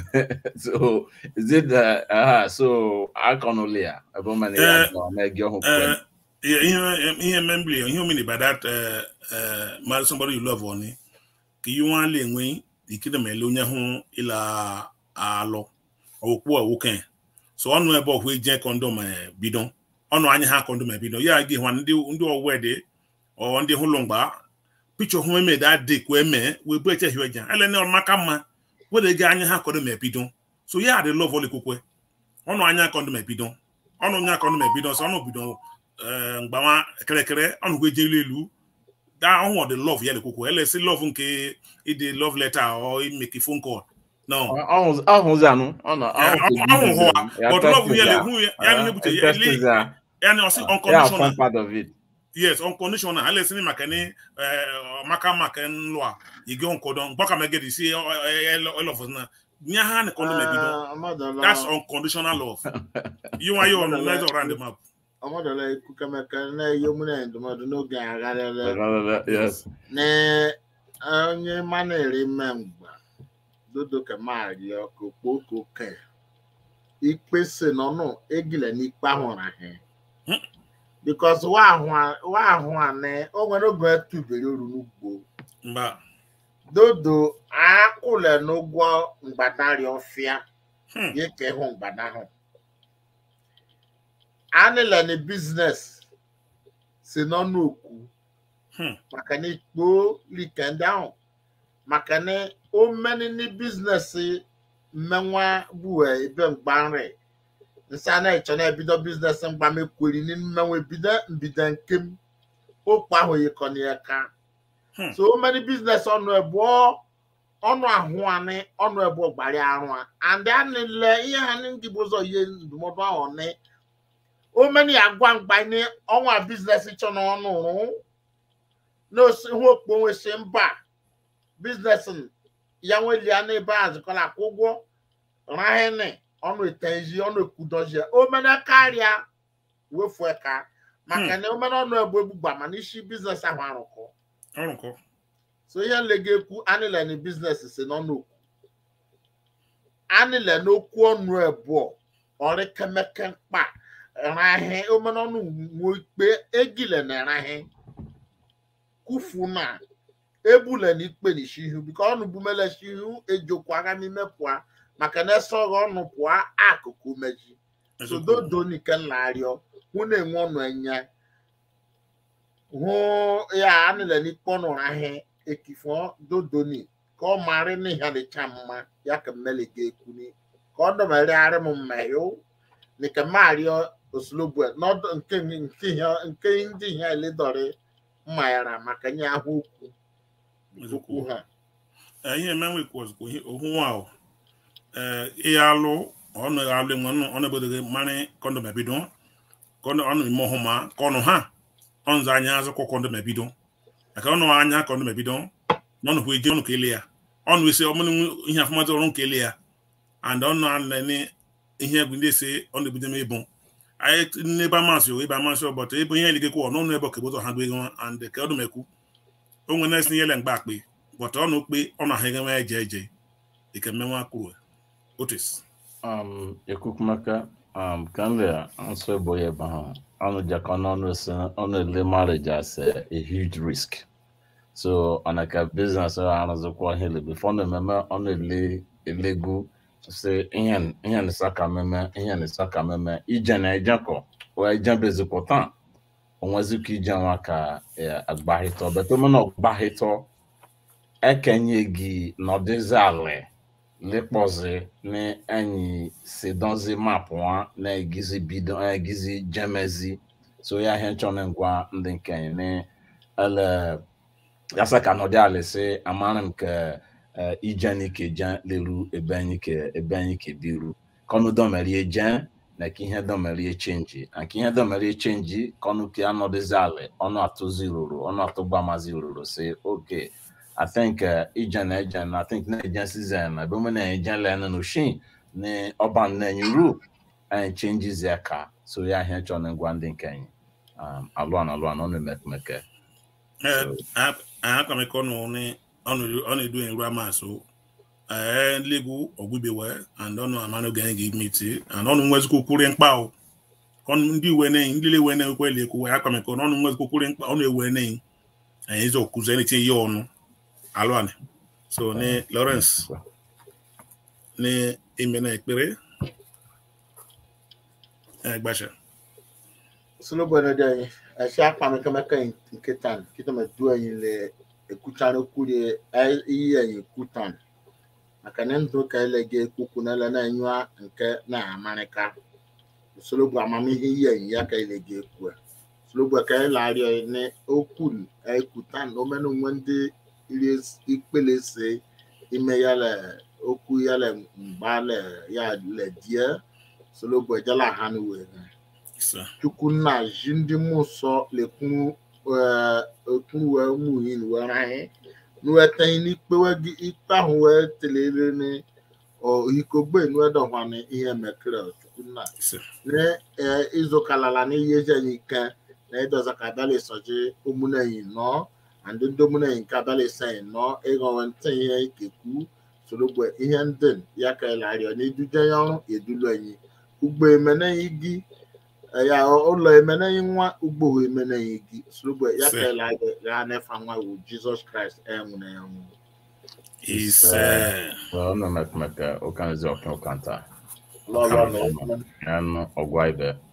so is it uh, uh so I can only about many Eh, make your home. Uh, yeah, ihe ihe membili ihe omini by that uh, uh, marry somebody you love oni ka ihe nwa le enwe ikide ma ele onye hụ ịla alụ okwu awoke so ọnụ ebe ọhụ eje kọndọm eh, bido ọnụ anya ha kọndọm ebido ya gị hwa ndị ndị ọwede ọ ndị hụlụ mgba pichọ hụ eme da dị kwa eme wee bụ eche hiwe ja ele ne ọmaka mma wede gị anya ha kọndọm ebido so ya dị love olikwukwe ọnụ anya kọndọm ebido ọnụ nya kọndọm ebido so ọnụ bido eh, mgbawa kịrịkịrị ọnụ gwe je elu elu that one the love yele kuku ele si love nke ide love letter or make a phone call no ahụzi anụ ọ na ahụ hụ but love yele hu ya ni hebute ele ya ni osi unconditional part of it yes unconditional ele si ni maka ni maka maka nlo a ige onkodo gbaka megedi si all of us na nya ha ni kondo mebido that's unconditional love you want you on let's around the map ọmọdọla ikwu kemaka na-eyi omume ndụmọdụ n'oge agharịla yes na onye mana eri mme mgba dodo kemario ka okpoko ke ikpe si n'ọnụ egile n'ikpe ahụrụ ahụ bikos wa ahụ anị o nwere oge etubere oru n'ugbo mba dodo akwụle n'ụgwọ mgbadari ọfịa ya ka ịhụ mgbada ahụ anịla na biznes si n'ọnụ okwu maka na ikpo like ndị ahụ maka na o meni ni biznes mmenwa gbuwe ebe mgbanri nsa na-eche na-ebido biznes mgbamekweri ni mmenwa ebido mbido nke m okpu ahụ yikọna ya ka so o meni biznes ọnụ ebuo ọnụ ahụ anị ọnụ ebuo gbara arụ a and anịle ihe ha ndị bụ ụzọ ihe ndụmọdụ ahụ ni omeni agwa mgba ni ọnwa biznes chọ n'ọnụ rụ n'osi hụ okpo nwesi mba biznes ya nwelia n'ebe a zikọla akwụ ụgwọ rahene ọnụ etenzi ọnụ ekwudozie omena karịa wefu eka maka na omena ọnụ egbu egbugba mana isi biznes ahụ arụkọ ọrụkọ so ihe nlega ekwu anịle na biznes si n'ọnụ okwu anịle n'okwu ọnụ ebụọ ọrịkemeke mkpa rahe omenọnụ ikpe egile na rahe kufu na ebule na ikpe na shihu bika ọnụ bumele shihu ejokwa agha n'ime pụa maka na esoghị ọnụ pụa akụkụ meji so dodo nike nlarịọ hụ na-enwe ọnụ enye hụ ya anịle n'ikpe ọnụ rahe ekifọ dodoni ka ọ marị n'ihe dịcha mma ya ka mmele ga-ekwuni ka ọ dọbarịarị m mmeyo nika mario oslobo n'ọdụ nke nke nke ndị ihe eledọrị mmanyara maka nye ahụ okwu okwu ha ihe emenwe kwụzikwa ohu nwa ahụ ihe alụ ọnụ alụ enwe ọnụ ebodoghị mmanị kọndọm ebido ọnụ ime ọhụma ka ọnụ ha ọnụ anya azụkọ kọndọm ebido maka ọnụ anya kọndọm ebido n'ọnụ hụ eji ọnụ ka ele ya ọnụ esi ọmụnụ ihe afọmatị ọrụ nke ele ya and ọnụ anene ihe egwu ndị ese ọnụ ebido m ịbụ anyị n'ebe amasị ebe amasị ọbọtọ ebe ihe eligekwa ọnụnụ ebe ọkebụtọ ha gbego and ka ọdụ mekwu o nwere nesi ihe le mgba akpe bọtọ ọnụ kpe ọnụ ahụ egewe eje eje ike mmenwa kwuru otis um ekukumaka um kanle answer boy ebe ahụ ọnụ jaka n'ọnụ ese ọnụ ele marriage as a, a huge risk so ọna ka business ọ arụzikwa hele before ọnụ ememe ọnụ ele elegu sị ihe ihe nisa ka meme ihe nisa ka meme ije na ejekọ wee jebezikwa taa onwezikwa ije nwa ka agbahịtọ beto mana ọgbahịtọ ekenye gị nọdịzi ala lekpọzi na enyi si dozi mapụ nwa na-egizi bido egizi jemezi so ya ihe nchọrọ ngwa ndị nkenye na ele yasa ka nọdị ala si amara m ka ije ni ke jen leru ebe anyị ke ebe anyị ke biru kọnụ dọmerie jen na ka ihe dọmerie chenji na ka ihe dọmerie chenji kọnụ ke anọdịzi ala ọnụ atụzi ruru ọnụ atụgbamazi ruru si oke I think uh, ijen ejen I think na ejen season na ebe na ejen le no shin ne ọban na nyuru and changes ya ka so ya ihe chọ na ngwa ndị nke anyị um alụ na alụ na ọnụ mekmeke akamekọ nụ ọnụ edu nru amasụ ee nlegu ọgwụbewe and ọnụ amanụ ga gị miti and ọnụ nwezikwa kwuri mkpa ọnụ ndị uwe neyi ndị lewe na ekwe lekwu wee akamekọ n'ọnụ nwezikwa kwuri mkpa ọnụ ewe neyi anyị ịzọ kụzi na ihe ọnụ alụanị so ni Lawrence ni ime na ekpere gbasha solobono dị anyị esi akpa mekemeke nke tan kita ma du anyị le ekutan kwuri iyi anyị ekutan maka na ndụ ka ele ga ekwukwu na ele na-enyụ nke na amarịka usoro bụ amamihe iyi anyị ya ka ele ga ekwu Slogbo ka anyị larịọ ne okun ekutan omenu nwende iri ikpele se ime ya le okwu ya le mgba le ya le die Slogbo jala ha nu we Isa. chukwu nna ji ndị mmụọ nsọ lekwu okwu wee mụ hin wee rahị nuweta n'ikpe wee ikpe ahụ wee telere ne ohikogbe nuwedọhwana ihe mekere chukwu nna Isa. ne eh, izokalala n'ihe je anyị ike na ịdọza ka abịala ịsọji ụmụnenyi nọ na ndị ndị ụmụnenyi nke abịala ịsanyị nọ ịghọwe ntị ihe ikekwu sorogbe ihe ndị ya ka ịlarịọ na iduje ya ọrụ edulu anyị ugbo emenenyi gị eh, ya ụlọ emenenyi nwa ugbo emenenyi gị sorogbe ya ka Sị. ịlarịọ ya nefa nwa wu jizọs kraịst enwere ya nwụ Isa. ọnụ mekmeke ụkanzi ọkụ ụkanta lọlọ na anụ ọgwa ibe